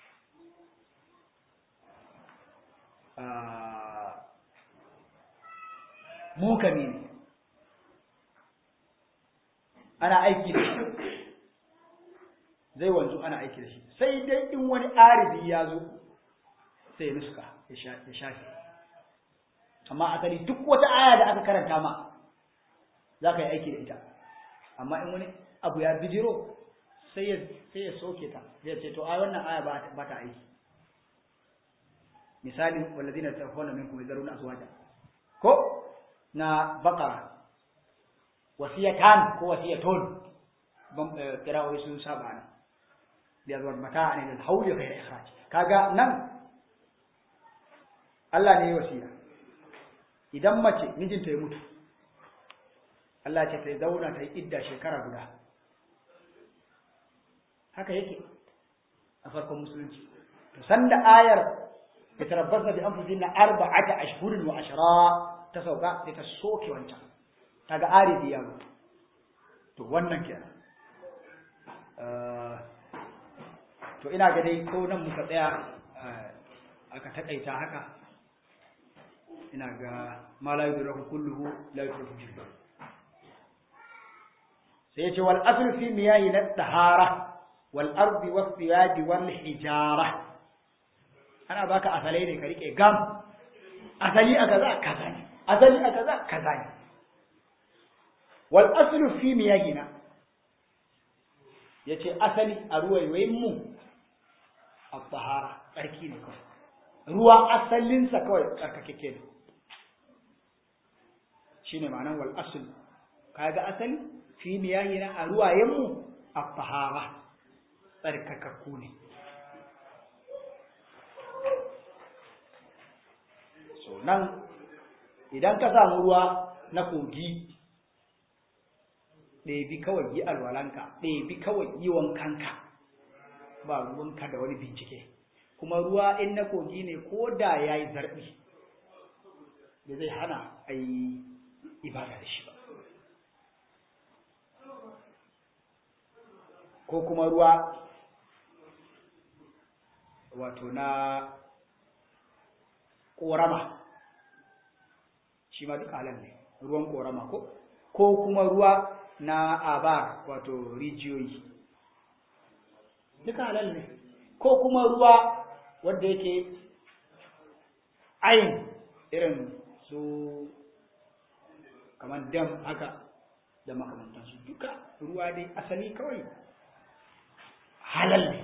mukami ne ana aiki da shi zai wanzu ana aiki da shi sai dai in wani arifi ya zo sai ya nuska ya shafi amma asali duk wata aya da aka karanta ma za ka yi aiki da ita amma in wani abu ya bijiro sai ya soke ta zai ce to ai wannan aya ba ta aiki misali wallazina tafawna minkum yazaruna azwaja ko na baqara wasiyatan ko wasiyatun ban kirawo sun saba ne da yazwar mata ne da hauli ghayr ikhraj kaga nan Allah ne ya wasiya idan mace mijinta ya mutu Allah ce ta zauna ta yi idda shekara guda haka yake a farkon musulunci to sanda ayar yatarabbasna bi anfusihinna arba'ata ashhurin wa ashra ta sauka sai ta soke wancan kaga arifi ya mutu to wannan kenan to ina ga dai ko nan muka tsaya aka takaita haka ina ga ma la yudraku kulluhu la yudraku jilba sai yace wal aslu fi miyahi na tahara wal ardi was thiyab wal hijara ana baka asalai ne ka rike gam asali a kaza kaza ne asali a kaza kaza ne wal aslu fi miyahina yace asali a ruwaiwayin mu at-tahara tsarki ne kawai ruwa asalinsa kawai tsarkakeke ne shine ma'anar wal asl kaga asali fi miyahina a ruwayen mu at-tahara tsarkakakku ne so nan idan ka samu ruwa na kogi ɗebi kawai yi alwalanka ɗebi kawai yi wankanka ba ruwanka da wani bincike kuma ruwa in na kogi ne ko da ya yi zarɓi da zai hana a yi ibada da shi ba ko kuma ruwa wato na ƙorama shi ma duk halal ne ruwan ƙorama ko ko kuma ruwa na abar wato rijiyoyi duka halal ne ko kuma ruwa wanda yake ayin irin su kamar dam haka da makamantansu duka ruwa dai asali kawai halal ne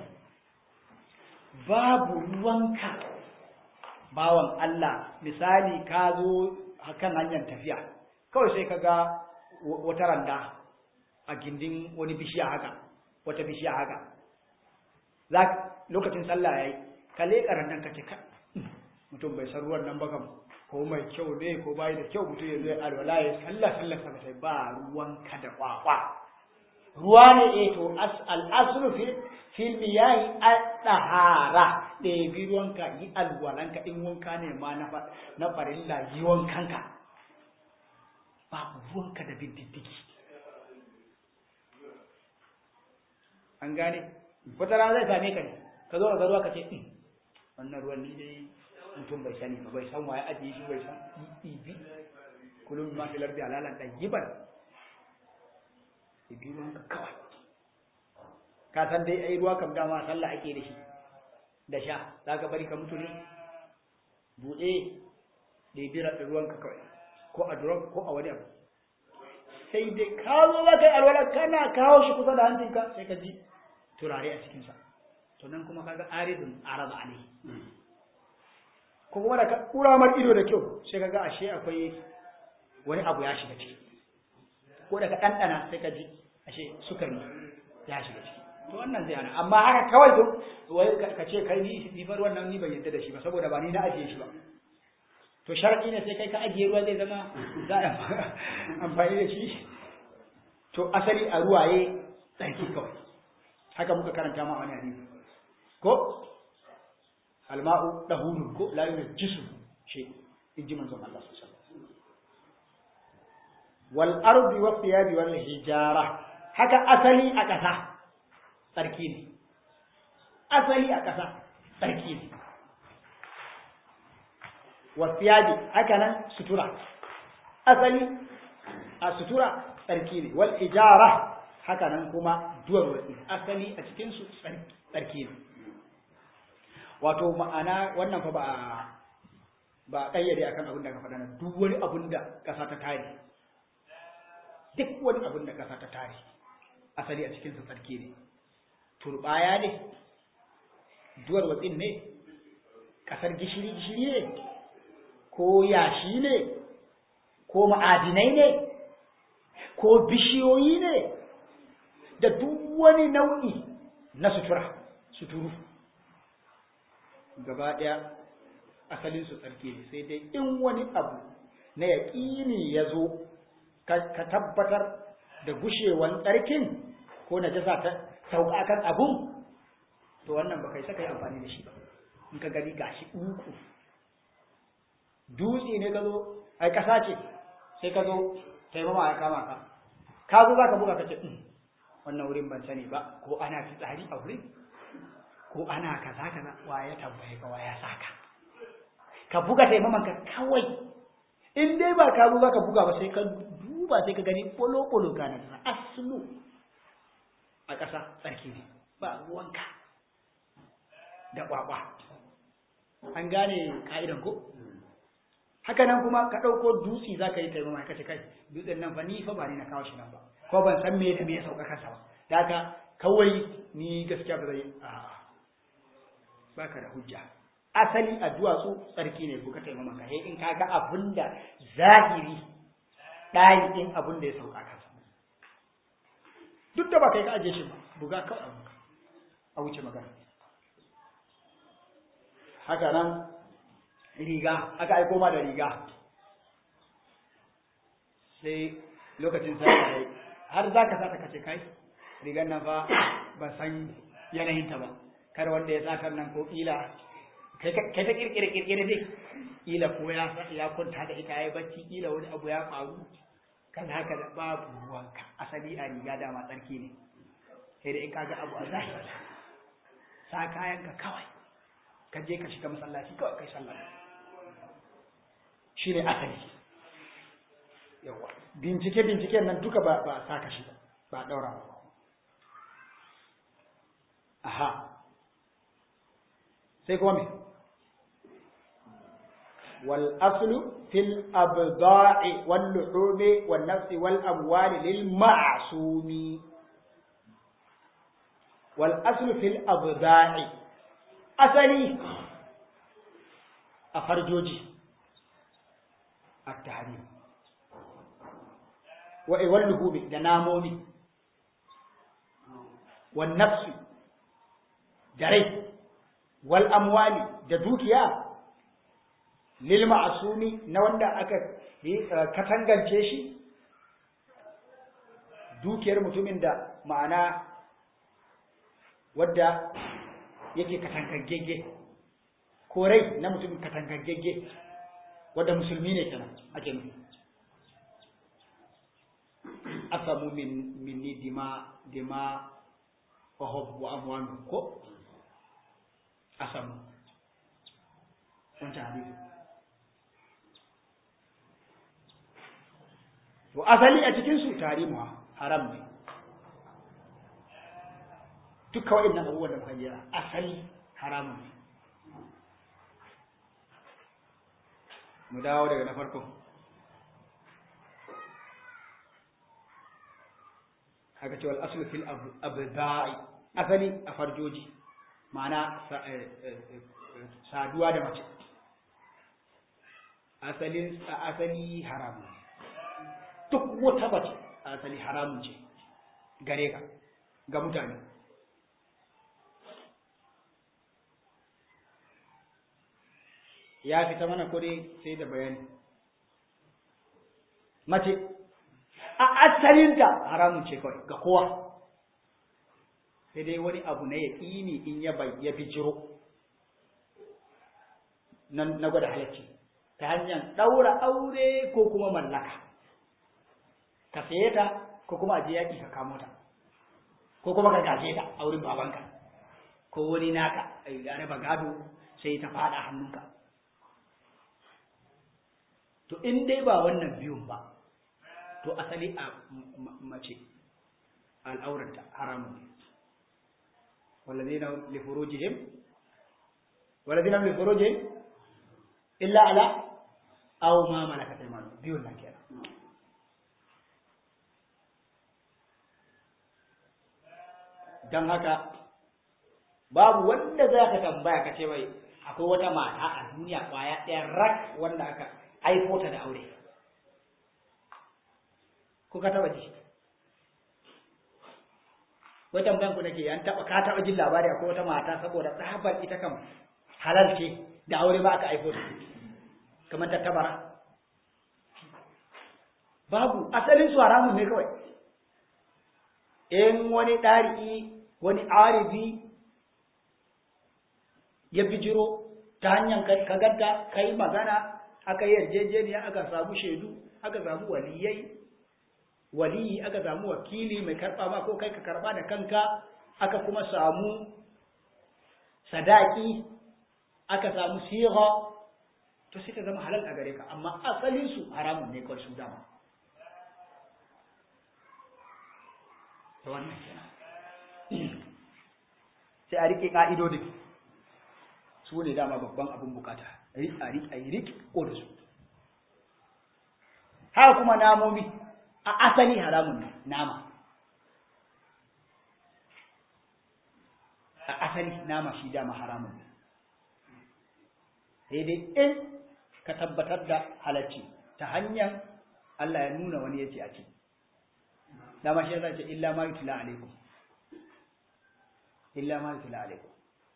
babu ruwanka bawan Allah misali ka zo kan hanyar tafiya kawai sai ka ga wata randa a gindin wani bishiya haka wata bishiya haka za lokacin sallah yayi ka leƙa randan ka ce ka mutum bai san ruwan nan ba kam ko mai kyau ne ko bai da kyau mutum ya zo ya alwala ya sallah sallah sa sai ba ruwan ka da kwakwa ruwa ne eh to al aslu fil fil miyahi at-tahara da bi ruwanka yi alwalanka in wanka ne ma na na farilla yi wankanka ba ruwanka da biddiki an gane wata rana zai same ka ne ka zo ka ruwa ka ce wannan ruwan ni dai mutum bai sani ba bai san waye ajiye shi bai san ibi kullum ma filar da alalan dan yiban ibi ruwan ka kawai ka san dai ai ruwa kam dama sallah ake da shi da sha za ka bari ka mutu ne buɗe da bira da ruwan ka kawai ko a drum ko a wani abu sai dai ka zo za ka yi alwala kana kawo shi kusa da hancinka sai ka ji turare a cikinsa to nan kuma kaga aridun araba ne ko kuma da ka kura mar ido da kyau sai kaga ashe akwai wani abu ya shiga ciki ko da ka ɗanɗana sai ka ji ashe sukari ya shiga ciki to wannan zai hana amma haka kawai to wai ka ce kai ni ni bar wannan ni ban yadda da shi ba saboda ba ni na ajiye shi ba to sharadi ne sai kai ka ajiye ruwa zai zama za a amfani da shi to asali a ruwaye tsarki kawai haka muka karanta ma wani hadisi ko alma'u dahurun ko la yunjisu shi inji manzon Allah sallallahu alaihi wasallam wal ardi wa thiyabi wal hijara haka asali a ƙasa tsarki ne asali a ƙasa tsarki ne wa thiyabi haka nan sutura asali a sutura tsarki ne wal hijara haka nan kuma duwar wasi asali a cikin su tsarki ne wato ma'ana wannan fa ba ba kayyade akan abin da ka faɗa na duk wani abin da ƙasa ta tare duk wani abin da ƙasa ta tare asali a cikin su tsarki ne turbaya ne duwar watsin ne ƙasar gishiri gishiri ne ko yashi ne ko ma'adinai ne ko bishiyoyi ne da duk wani nau'i na sutura suturu gaba ɗaya asalinsu tsarki ne sai dai in wani abu na yaƙini ya zo ka tabbatar da gushewan tsarkin ko na jasa ta sauka kan abun to wannan ba kai saka yi amfani da shi ba in ka gani gashi uku dutse ne ka zo ai ƙasa ce sai ka zo taimama ya kama ka ka zo za ka buga ka ce wannan wurin ban sani ba ko ana fitsari a wurin ko ana kaza kaza wa ya tambaye ka wa ya saka ka buga taimaman ka kawai in dai ba ka zo ka buga ba sai ka duba sai ka gani bolo bolo ka na da aslu a ƙasa tsarki ne ba ruwanka da kwakwa an gane ka'idan ko haka nan kuma ka ɗauko dutse za ka yi taimama ka ce kai dutsen nan fa ni fa ba ni na kawo shi nan ba ko ban san me da me ya sauka kansa ba da haka kawai ni gaskiya ba zai a baka da hujja asali a duwatsu tsarki ne buka taimama ka sai in ka ga abin da zahiri ɗayi ɗin abin da ya sauka kansa duk da ba kai ka aje shi ba buga kawai abu a wuce magana haka nan riga aka aiko ma da riga sai lokacin sai har za ka sata kace kai rigan nan fa ban san yanayinta ba kar wanda ya sakar nan ko kila kai ta kirkire kirkire dai ila ko ya ya kwanta da ita yayi bacci ila wani abu ya faru kan haka da babu ruwanka asali a riga dama tsarki ne sai da in kaga abu a zahiri sa kayanka kawai ka je ka shiga masallaci kawai kai sallah shi ne asali yawa bincike binciken nan duka ba ba saka shi ba daura ba aha sai kuma me wal aslu fil abda'i wal luhumi wan nafsi wal amwali lil ma'sumi wal aslu fil abda'i asali a farjoji at-tahrim wa wal luhumi da namomi wan nafsi da rai wal amwali da dukiya lil ma'sumi na wanda aka katangance shi dukiyar mutumin da ma'ana wadda yake katangagge ko rai na mutumin katangagge wadda musulmi ne kenan ake nufi asamu min minni dima dima wa hub wa amwalu ko asamu wancan hadisi to asali a cikin su tarimu haram ne duka waɗannan abubuwan da muka jira asali haramun ne mu dawo daga na farko haka cewa al'asulu fil abda'i asali a farjoji ma'ana saduwa da mace asali asali haramun duk wata mace asali haramun ce gare ka ga mutane ya fita mana kudi sai da bayani mace a asalinta haramun ce kawai ga kowa sai dai wani abu na ya ƙini in ya bai ya bijiro na gwada halacci ta hanyar ɗaura aure ko kuma mallaka ka saye ta ko kuma aje yaƙi ka kamo ta ko kuma ka gaje ta a wurin babanka ko wani naka ya raba gado sai ta faɗa hannunka to in dai ba wannan biyun ba to asali a mace al'auranta haramun ne walladina li furujihim walladina li furujihim illa ala aw ma malakat aymanuhum biyun nan kenan dan haka babu wanda za ka tambaya ka ce mai akwai wata mata a duniya kwaya ɗaya rak wanda aka aiko ta da aure ko ka taba ji wai tambayan ku nake an taba ka taba jin labari akwai wata mata saboda tsabar ita kam halal ce da aure ba aka aiko ta kamar ta tabara babu asalin su haramun ne kawai in wani ɗari'i wani arifi ya bijiro ta hanyar ka gadda ka yi magana aka yi yarjejeniya aka samu shaidu aka samu waliyai waliyi aka samu wakili mai karba ma ko kai ka karba da kanka aka kuma samu sadaki aka samu siga to sai ta zama halal a gare ka amma asalin su haramun ne kawai su dama to wannan kenan sai a rike ka'idodin su ne dama babban abin bukata a yi riƙe ko da su haka kuma namomi a asali haramun ne nama a asali nama shi dama haramun ne sai dai in ka tabbatar da halacci ta hanyar Allah ya nuna wani ya ce a ce dama shi ya ce illa ma yutula alaikum illa ma yutula alaikum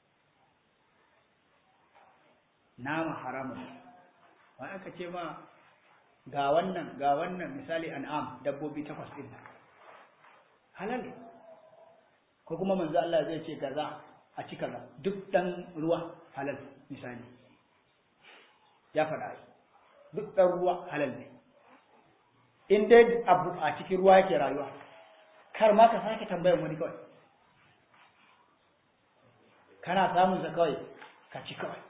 nama haramun wani aka ce ma ga wannan ga wannan misali an'am dabbobi takwas din halal ko kuma manzo Allah zai ce kaza a ci kaza duk dan ruwa halal misali ya faɗa duk ɗan ruwa halal ne in dai abu a cikin ruwa yake rayuwa kar ma ka sake tambayan wani kawai kana samun sa kawai ka ci kawai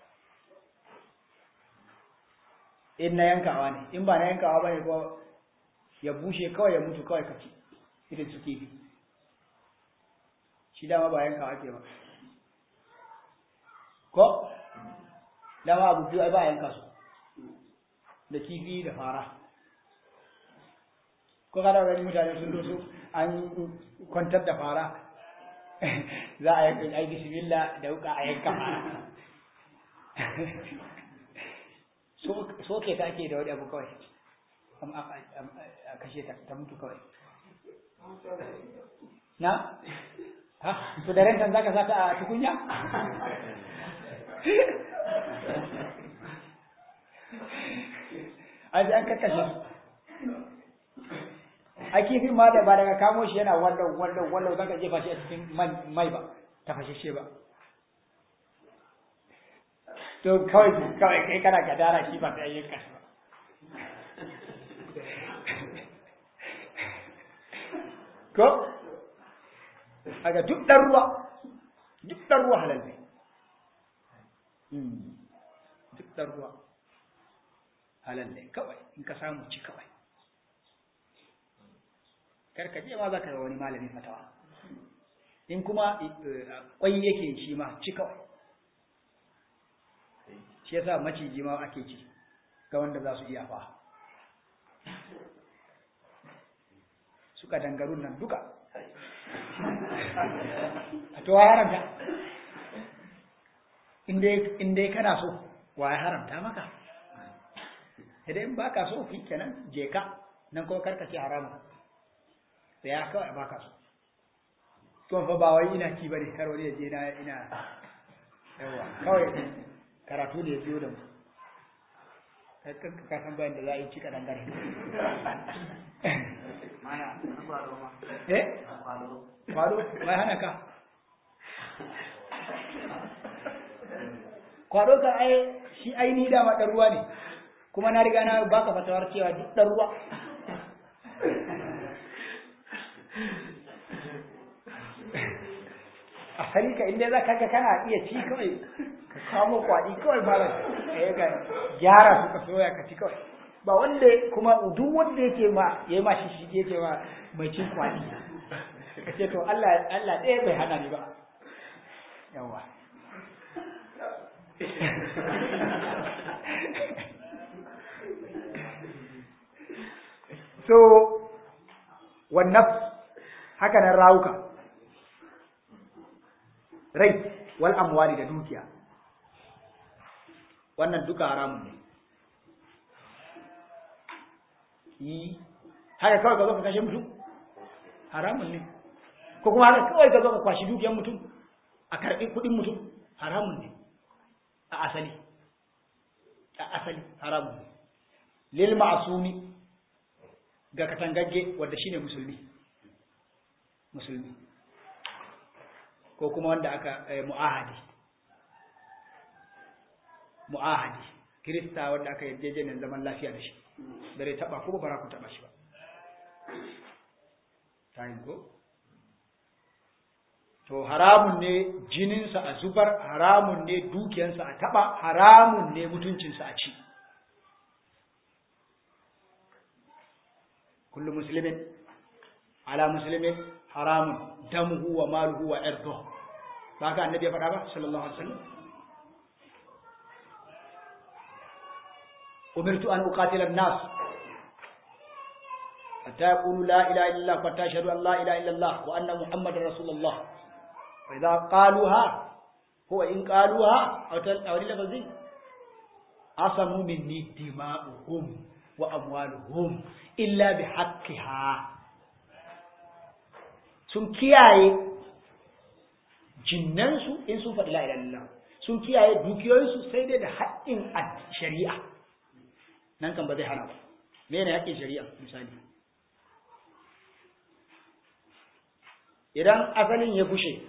in na yankawa ne in ba na yankawa ba ne ko ya bushe kawai ya mutu kawai ka ci irin su kifi shi dama ba yankawa ke ba ko dama abu biyu ai ba yanka su da kifi da fara ko kada wani mutane sun doso an kwantar da fara za a yi ai bismillah da wuka a yanka fara so ke ta ake da wani abu kawai a kashe ta ta mutu kawai na ha to da rentan zaka sata a tukunya ai sai an kakkashe su a kifin ma da ba daga kamo shi yana wallau wallau wallau zaka jefa shi a cikin mai ba ta fashe ba to kawai kawai kai kana gadara shi ba ta yanka shi ba ko aga duk dan ruwa duk dan ruwa halal ne duk dan ruwa halal ne kawai in ka samu ci kawai karka je ma za ka wani malami fatawa in kuma kwai yake shi ma ci kawai shi yasa maciji ma ake ci ga wanda za su iya fa suka dangarun nan duka a to wa haramta in dai kana so wa ya haramta maka idan ba ka so fi kenan je ka nan kuma karkace haramun sai ya kawai ba ka so to fa ba wai ina ci bane kar wani ya je na ina yawa kawai karatu da ya biyo da mu ka san bayan da za a yi cika dangare eh kwado bai hana ka kwado ka ai shi aini dama ɗan ruwa ne kuma na riga na baka fatawar cewa duk ɗan ruwa a ka inda za ka ga kana iya ci kawai ka kamo kwaɗi kawai ba ka yi ga gyara su ka soya ka ci kawai ba wanda kuma duk wanda yake ma ya yi ma shi shi yake ma mai cin kwaɗi ka ce to Allah Allah ɗaya bai hana ni ba yawa so wannan haka nan rawuka rai wal amwali da dukiya wannan duka haramun ne yi haka kawai ka zo ka kashe mutum haramun ne ko kuma haka kawai ka zo ka kwashi dukiyar mutum a karɓi kuɗin mutum haramun ne a asali a asali haramun ne lil ma'asumi ga katangagge wanda shine musulmi musulmi ko kuma wanda aka mu'ahadi mu'ahadi kirista wanda aka yarjejeniyar zaman lafiya da shi bare taba ko ba ku taba shi ba tayin ko to haramun ne jininsa a zubar haramun ne dukiyansa a taba haramun ne mutuncinsa a ci kullu muslimin ala muslimin haramun damuhu wa maluhu wa irduhu ba ka annabi ya faɗa ba sallallahu alaihi wasallam umirtu an uqatila an-nas hatta yaqulu la ilaha illa Allah wa tashhadu an la ilaha illa Allah wa anna muhammadar rasulullah wa idha qaluha huwa in qaluha aw aw lafazin asamu minni dima'uhum wa amwaluhum illa bihaqqiha sun kiyaye jinnansu in sun faɗi la'ila lillah sun kiyaye dukiyoyinsu sai dai da haƙƙin shari'a nan kan ba zai hana ba me ne haƙƙin shari'a misali idan asalin ya bushe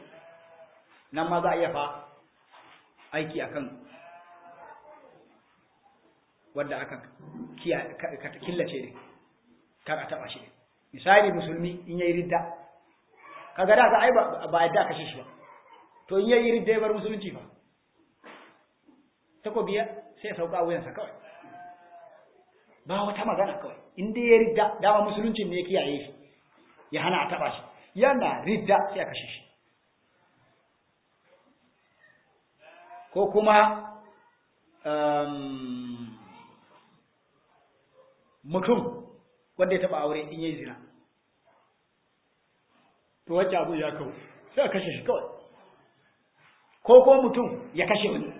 nan ma za a iya fa aiki akan wanda aka killace ne kar a taba shi misali musulmi in yayi ridda kaga da ga ai ba yadda kashe shi ba to in yayi ridda ya bar musulunci fa takobiya sai ya sauka wuyansa kawai ba wata magana kawai in dai ya ridda dama musuluncin ne ya kiyaye shi ya hana a taba shi yana ridda sai a kashe shi ko kuma mutum wanda ya taba aure in yayi zina to wacce abu ya kawo sai a kashe shi kawai ko ko mutum ya kashe wani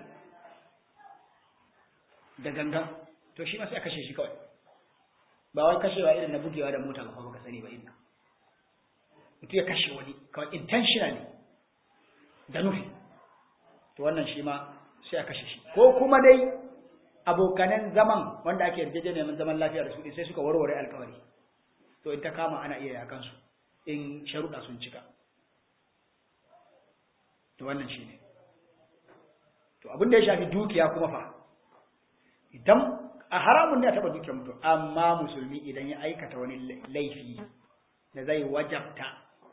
da gangan to shi ma sai a kashe shi kawai ba wai kashewa irin na bugewa da mota ba ka sani ba inna mutum ya kashe wani kawai intentionally da nufi to wannan shi ma sai a kashe shi ko kuma dai abokanan zaman wanda ake yarjejeniyar zaman lafiya da su sai suka warware alkawari to in ta kama ana iya yakan su in sharuɗa sun cika to wannan shi ne to abin da ya shafi dukiya kuma fa idan a haramun ne a taɓa dukiyar mutum amma musulmi idan ya aikata wani laifi da zai wajabta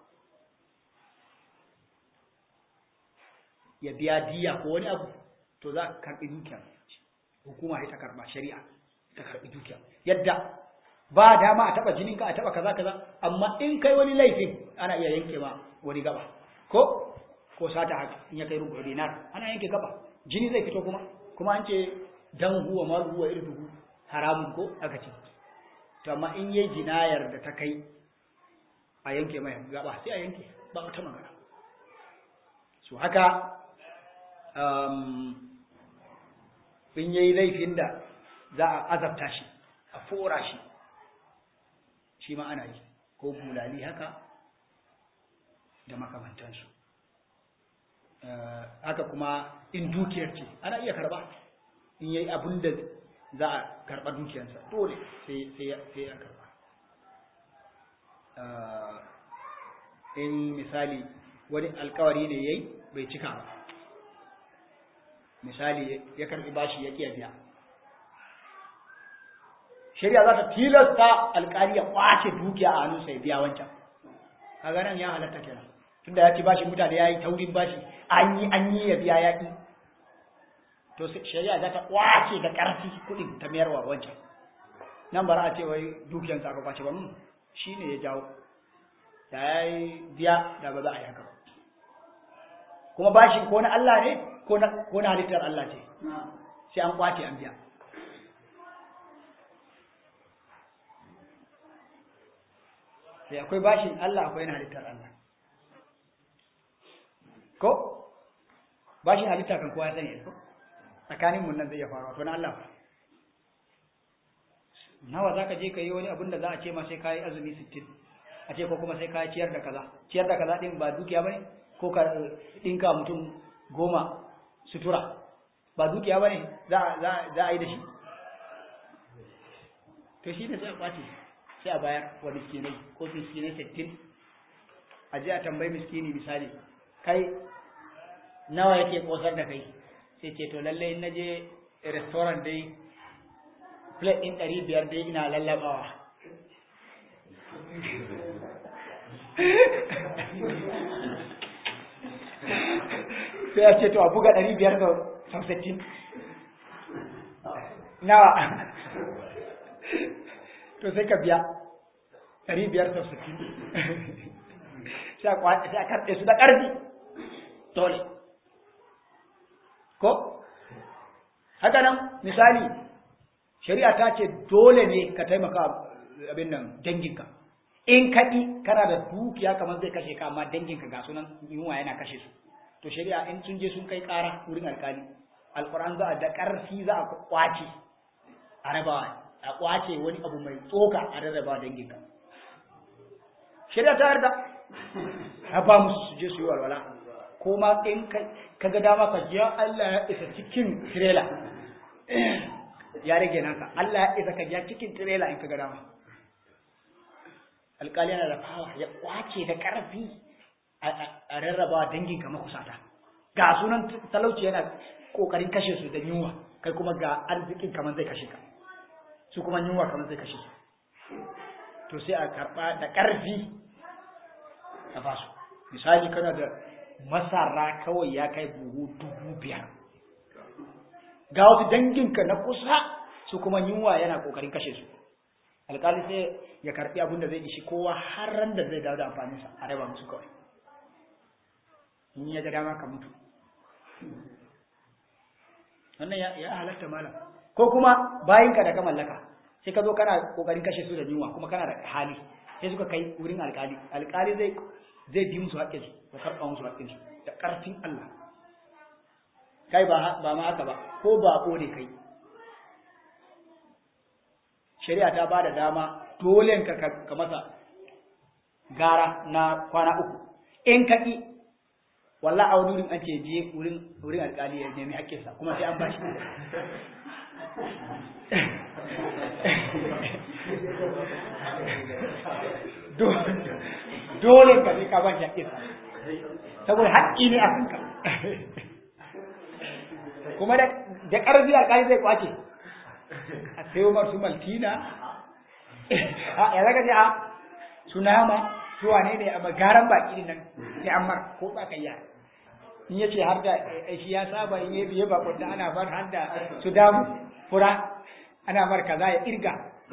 ya biya diya ko wani abu to za ka karɓi dukiyar hukuma ta karɓa shari'a ta karɓi dukiyar yadda ba dama a taɓa jininka a taɓa kaza kaza amma in kai wani laifin ana iya yanke ma wani gaba ko ko sata haka in ya kai rubu dinar ana yanke gaba jini zai fito kuma kuma an ce dan huwa ma huwa irduhu haramun ko aka ce to amma in yayi jinayar da ta kai a yanke mai gaba sai a yanke ba wata magana so haka um, in yayi laifin da za a azabta shi a fora shi shi ma ana yi ko bulali haka da makamantansu haka kuma in dukiyar ce ana iya karba in yayi abin da za a karba dukiyarsa dole sai ya karba in misali wani alkawari ne yayi bai cika ba misali ya karbi bashi ya kiya biya shari'a za ta tilasta alkali ya kwace dukiya a hannunsa ya biya wancan kaga nan ya halatta kenan tunda ya ci bashi mutane ya yi taurin bashi an yi an yi ya biya yaƙi to shari'a za ta kwace da ƙarfi kuɗin ta mayarwa wancan nan bara a ce wai dukiyansa aka kwace ba shi ne ya jawo da ya yi biya da ba za a yi haka ba kuma bashin ko na Allah ne ko na halittar Allah ce sai an kwace an biya sai akwai bashin Allah akwai na halittar Allah ko bashin halitta kan kowa sani ko tsakanin mun nan zai ya faru to na Allah nawa zaka je ka yi wani abin da za a ce ma sai ka yi azumi 60 a ce ko kuma sai ka ciyar da kaza ciyar da kaza din ba dukiya bane ko ka dinka mutum goma sutura ba dukiya bane za za za a yi da shi to shi ne sai a kwace sai a bayar wa miskinai ko miskinai 60 a je a tambayi miskini misali kai nawa yake kosar da kai sai ce to lalle in naje restaurant dai plate din ɗari biyar dai ina lallabawa sai ya ce to a buga ɗari biyar da samsattin nawa to sai ka biya ɗari biyar samsattin sai a karɗe su da ƙarfi dole ko haka nan misali shari'a ta ce dole ne ka taimaka abin nan danginka in kaɗi kana da dukiya kamar zai kashe ka amma danginka ga sunan yunwa yana kashe su to shari'a in sun je sun kai ƙara wurin alkali alƙur'an za a da ƙarfi za a kwace a rabawa a kwace wani abu mai tsoka a rarraba danginka shari'a ta yarda a ba musu su je su yi walwala ko ma in ka ga dama ka jiya Allah ya isa cikin tirela ya rage naka Allah ya isa ka jiya cikin tirela in ka ga dama alƙali yana da fawa ya kwace da ƙarfi a rarraba danginka makusata ga sunan talauci yana ƙoƙarin kashe su da yunwa kai kuma ga arzikin kamar zai kashe ka su kuma yunwa kamar zai kashe su to sai a karɓa da ƙarfi a basu misali kana da masara kawai ya kai buhu dubu biyar ga wasu danginka na kusa su kuma yunwa yana ƙoƙarin kashe su alƙali sai ya karɓi abin da zai ishi kowa har ran da zai dawo da amfaninsa a raba musu kawai in ya ga dama ka mutu wannan ya halatta malam ko kuma bayinka da ka mallaka sai ka zo kana kokarin kashe su da yunwa kuma kana da hali sai suka kai wurin alkali alkali zai zai bi musu haƙƙin su ya karɓa musu haƙƙin su da ƙarfin Allah kai ba ba ma haka ba ko ba ko ne kai shari'a ta bada dama dole ka ka masa gara na kwana uku in ka ki walla a wani wurin an ce je wurin wurin alkali ya nemi haƙƙinsa kuma sai an ba shi dole ka sai ka ba shi haƙƙinsa saboda haƙƙi ne a kanka kuma da ƙarfi alkali zai kwace a sayo masu maltina ya zaka ce a su nama su wane ne a garan baki nan sai an mar ko ba kai ya in ya ce har da shi ya saba in ya biye bakon da ana bar har da su damu fura ana mar kaza ya irga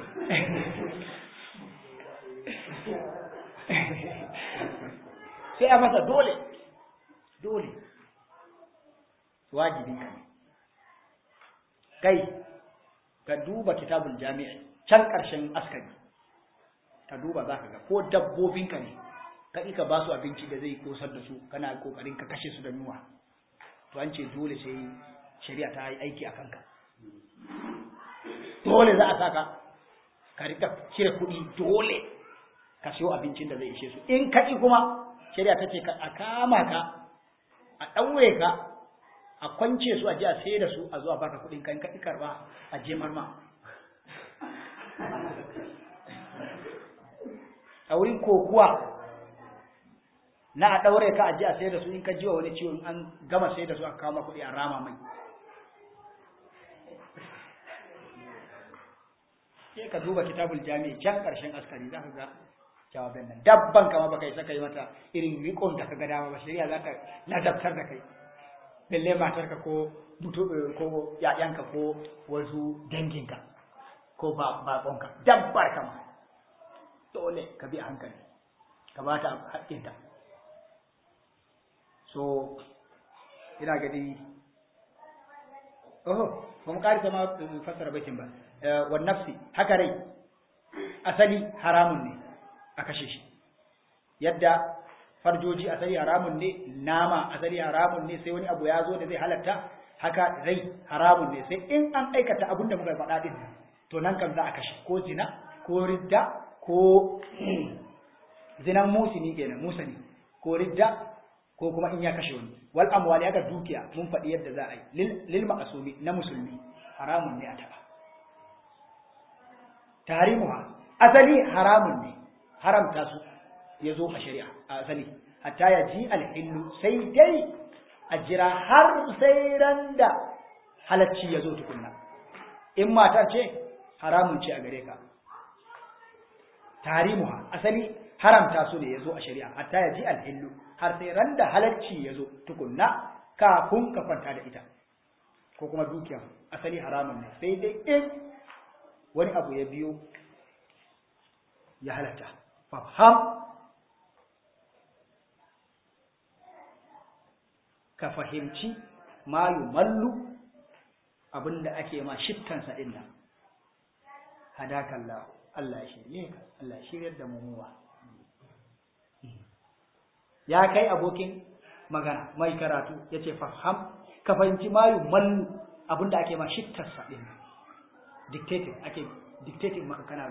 sai a masa dole dole wajibin ka ne kai ka duba kitabul jami'i can ƙarshen askari ka duba za ka ga ko dabbobinka ne ka ka ba su abinci da zai kosar da su kana kokarin ka kashe su da yunwa to an ce dole sai shari'a ta yi aiki a kanka dole za a saka ka rika cire kuɗi dole ka siyo abincin da zai ishe su in ka kuma shari'a ta ce a kama ka a ɗaure ka a kwance su a ji a sai da su a zuwa baka kuɗin kan ka karba a je marma a wurin kokuwa na a ɗaure ka a ji a sai da su in ka jiwa wani ciwo in an gama sai da su a kama kuɗi a rama mai sai ka duba kitabul jami'i can ƙarshen askari za ka ga jawabin nan dabban kama baka isa kai mata irin rikon da ka ga dama ba shari'a za ta ladabtar da kai lalle matarka ko mutu ko yayanka ko wasu danginka ko ba baƙonka dabbar kama dole ka bi a hankali ka ba ta haƙƙinta so ina gadi oh ba mu ƙarisa ma fassara baitin ba wa nafsi haka rai asali haramun ne a kashe shi yadda farjoji asali haramun ne nama asali haramun ne sai wani abu ya zo da zai halatta haka rai haramun ne sai in an aikata abin da muka faɗa din to nan kan za a kashe ko zina ko ridda ko zinan musini kenan musani ko ridda ko kuma in ya kashe wani wal amwali haka dukiya mun faɗi yadda za a yi lil ma'asumi na musulmi haramun ne a taɓa tarimuha asali haramun ne haramta su ya zo a shari'a a asali hatta ya ji alhillu sai dai a jira har sai ran da halacci ya zo tukunna in matar ce haramun ce a gare ka tarimuha asali haramta su ne ya zo a shari'a hatta ya ji alhillu har sai ran da halacci ya zo tukunna kafin ka kwanta da ita ko kuma dukiya asali haramun ne sai dai in wani abu ya biyo ya halatta fafham ka fahimci ma mallu abinda ake ma shittansa din nan hadakallahu Allah ya shirye ka Allah ya shiryar da mu muwa ya kai abokin magana mai karatu yace faham ka fahimci ma mallu abinda ake ma shittansa din nan dictating ake dictating maka kana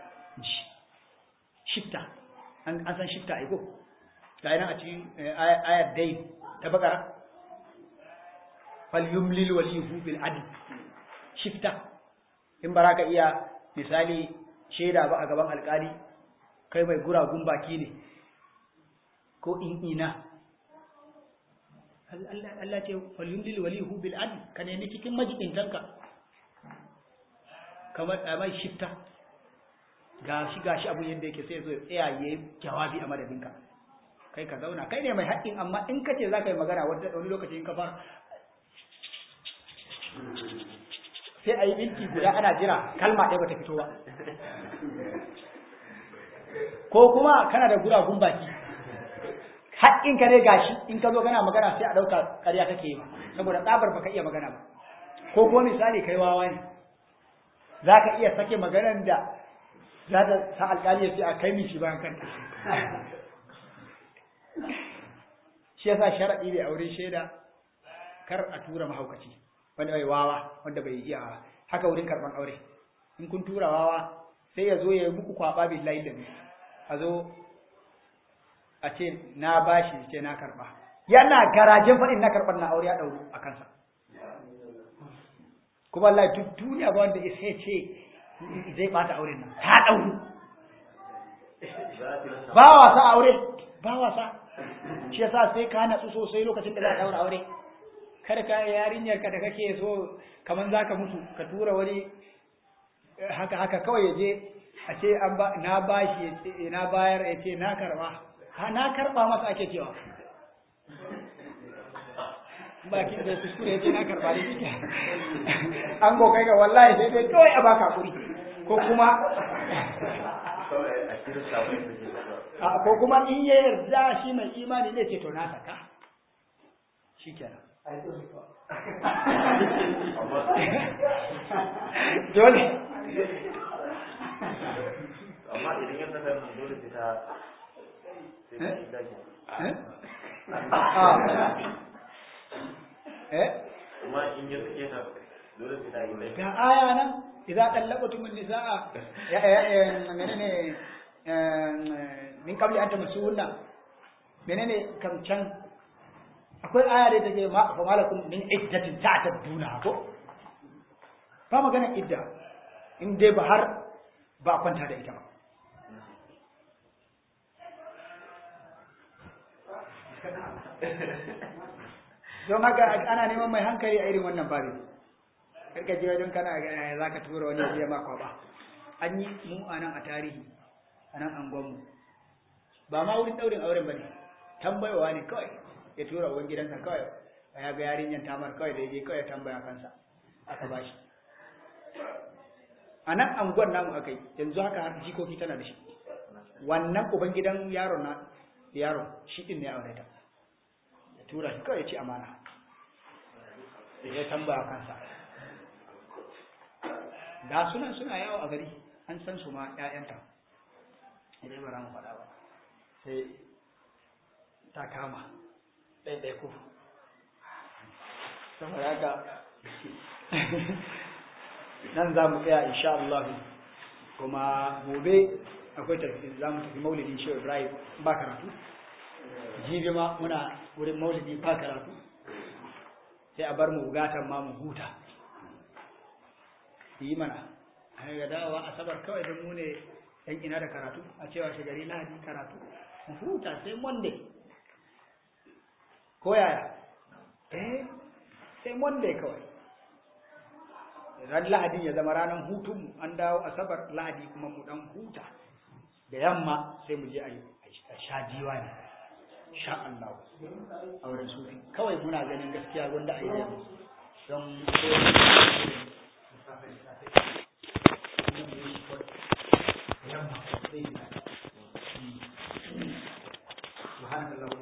shitta an san shitta ai ko ga yana a cikin ayat dai ta bakara falyumlil waliyuhu bil adl shifta in baraka iya misali shaida ba a gaban alkali kai mai guragun baki ne ko in ina Allah ce falyumlil waliyuhu bil adl ka ne cikin majibintanka kamar a mai shifta gashi gashi abun yadda yake sai zo ya tsaya yayi jawabi a madadinka kai ka zauna kai ne mai haƙƙin amma in ka ce za ka yi magana wata wani lokaci in ka fara sai a yi minti guda ana jira kalma ɗaya bata fito ba ko kuma kana da guragun baki haƙƙin ka ne gashi in ka zo kana magana sai a ɗauka ƙarya kake yi saboda tsabar baka iya magana ba ko kuma misali kai wawa ne za ka iya sake maganar da za ta sa alƙali ya ce a kai mishi bayan kanta shi yasa sharaɗi da aure shaida kar a tura mahaukaci wanda bai wawa wanda bai iya haka wurin karban aure in kun tura wawa sai ya zo ya yi muku kwaba billahi da a zo a ce na bashi ce na karba yana garajen faɗin na karban na aure ya ɗauru a kansa kuma Allah duk duniya ba wanda sai ce zai bata auren nan ta ɗauru ba wasa aure ba wasa shi yasa sai ka natsu sosai lokacin da za a daura aure kada ka yarinyar ka da kake so kaman zaka mutu ka tura wani haka haka kawai ya je a ce an ba na bashi ya ce na bayar ya ce na karba ha na karba masa ake cewa bakin da kuskure ya ce na karba ne kike an go kai ga wallahi sai dai kawai a baka kuri ko kuma ko kuma in ya yarda shi mai imani ne ce to na saka shikenan dole
amma idan ya saka dole sai ta sai ta yi daki
eh
amma in ya sake ta dole sai ta yi daki
ga aya nan idza tallaqtum an-nisaa ya ya menene min qabli an tamassuhunna menene kam can akwai aya da take ma fa malakum min iddatin ta'tadduna ko ba magana idda in dai ba har ba kwanta da ita ba don haka ana neman mai hankali a irin wannan babin karka je don kana za ka tura wani ya ma kwaba an yi mu a nan a tarihi a nan angonmu ba ma wurin daurin auren ba ne tambayowa ne kawai ya tura uban gidansa kawai ya ga yarinyar tamar kawai da je kawai ya tambaya kansa aka bashi a nan angon namu aka yi yanzu haka har jikoki tana da shi wannan uban gidan yaron na yaron shi din ne aure ta ya tura shi kawai ya ci amana ya tambaya kansa ga sunan suna yawo a gari an san su ma ƴaƴanta idan ba mu faɗa ba sai ta kama ɗaiɗai ku saboda haka nan za mu tsaya insha Allah kuma gobe akwai tafi za mu tafi maulidin shehu ibrahim ba karatu jibi ma muna wurin maulidi ba karatu sai a bar mu bugatan ma mu huta yi mana a ga dawowa asabar kawai don mu ne yan ina da karatu a cewa shigari lahadi karatu mu huta sai monday ko yaya eh sai monday kawai ran lahadin ya zama ranar hutun an dawo asabar lahadi kuma mu dan huta da yamma sai mu je a sha jiwa ne sha Allah a wurin sufi kawai muna ganin gaskiya wanda a yi don yamma sai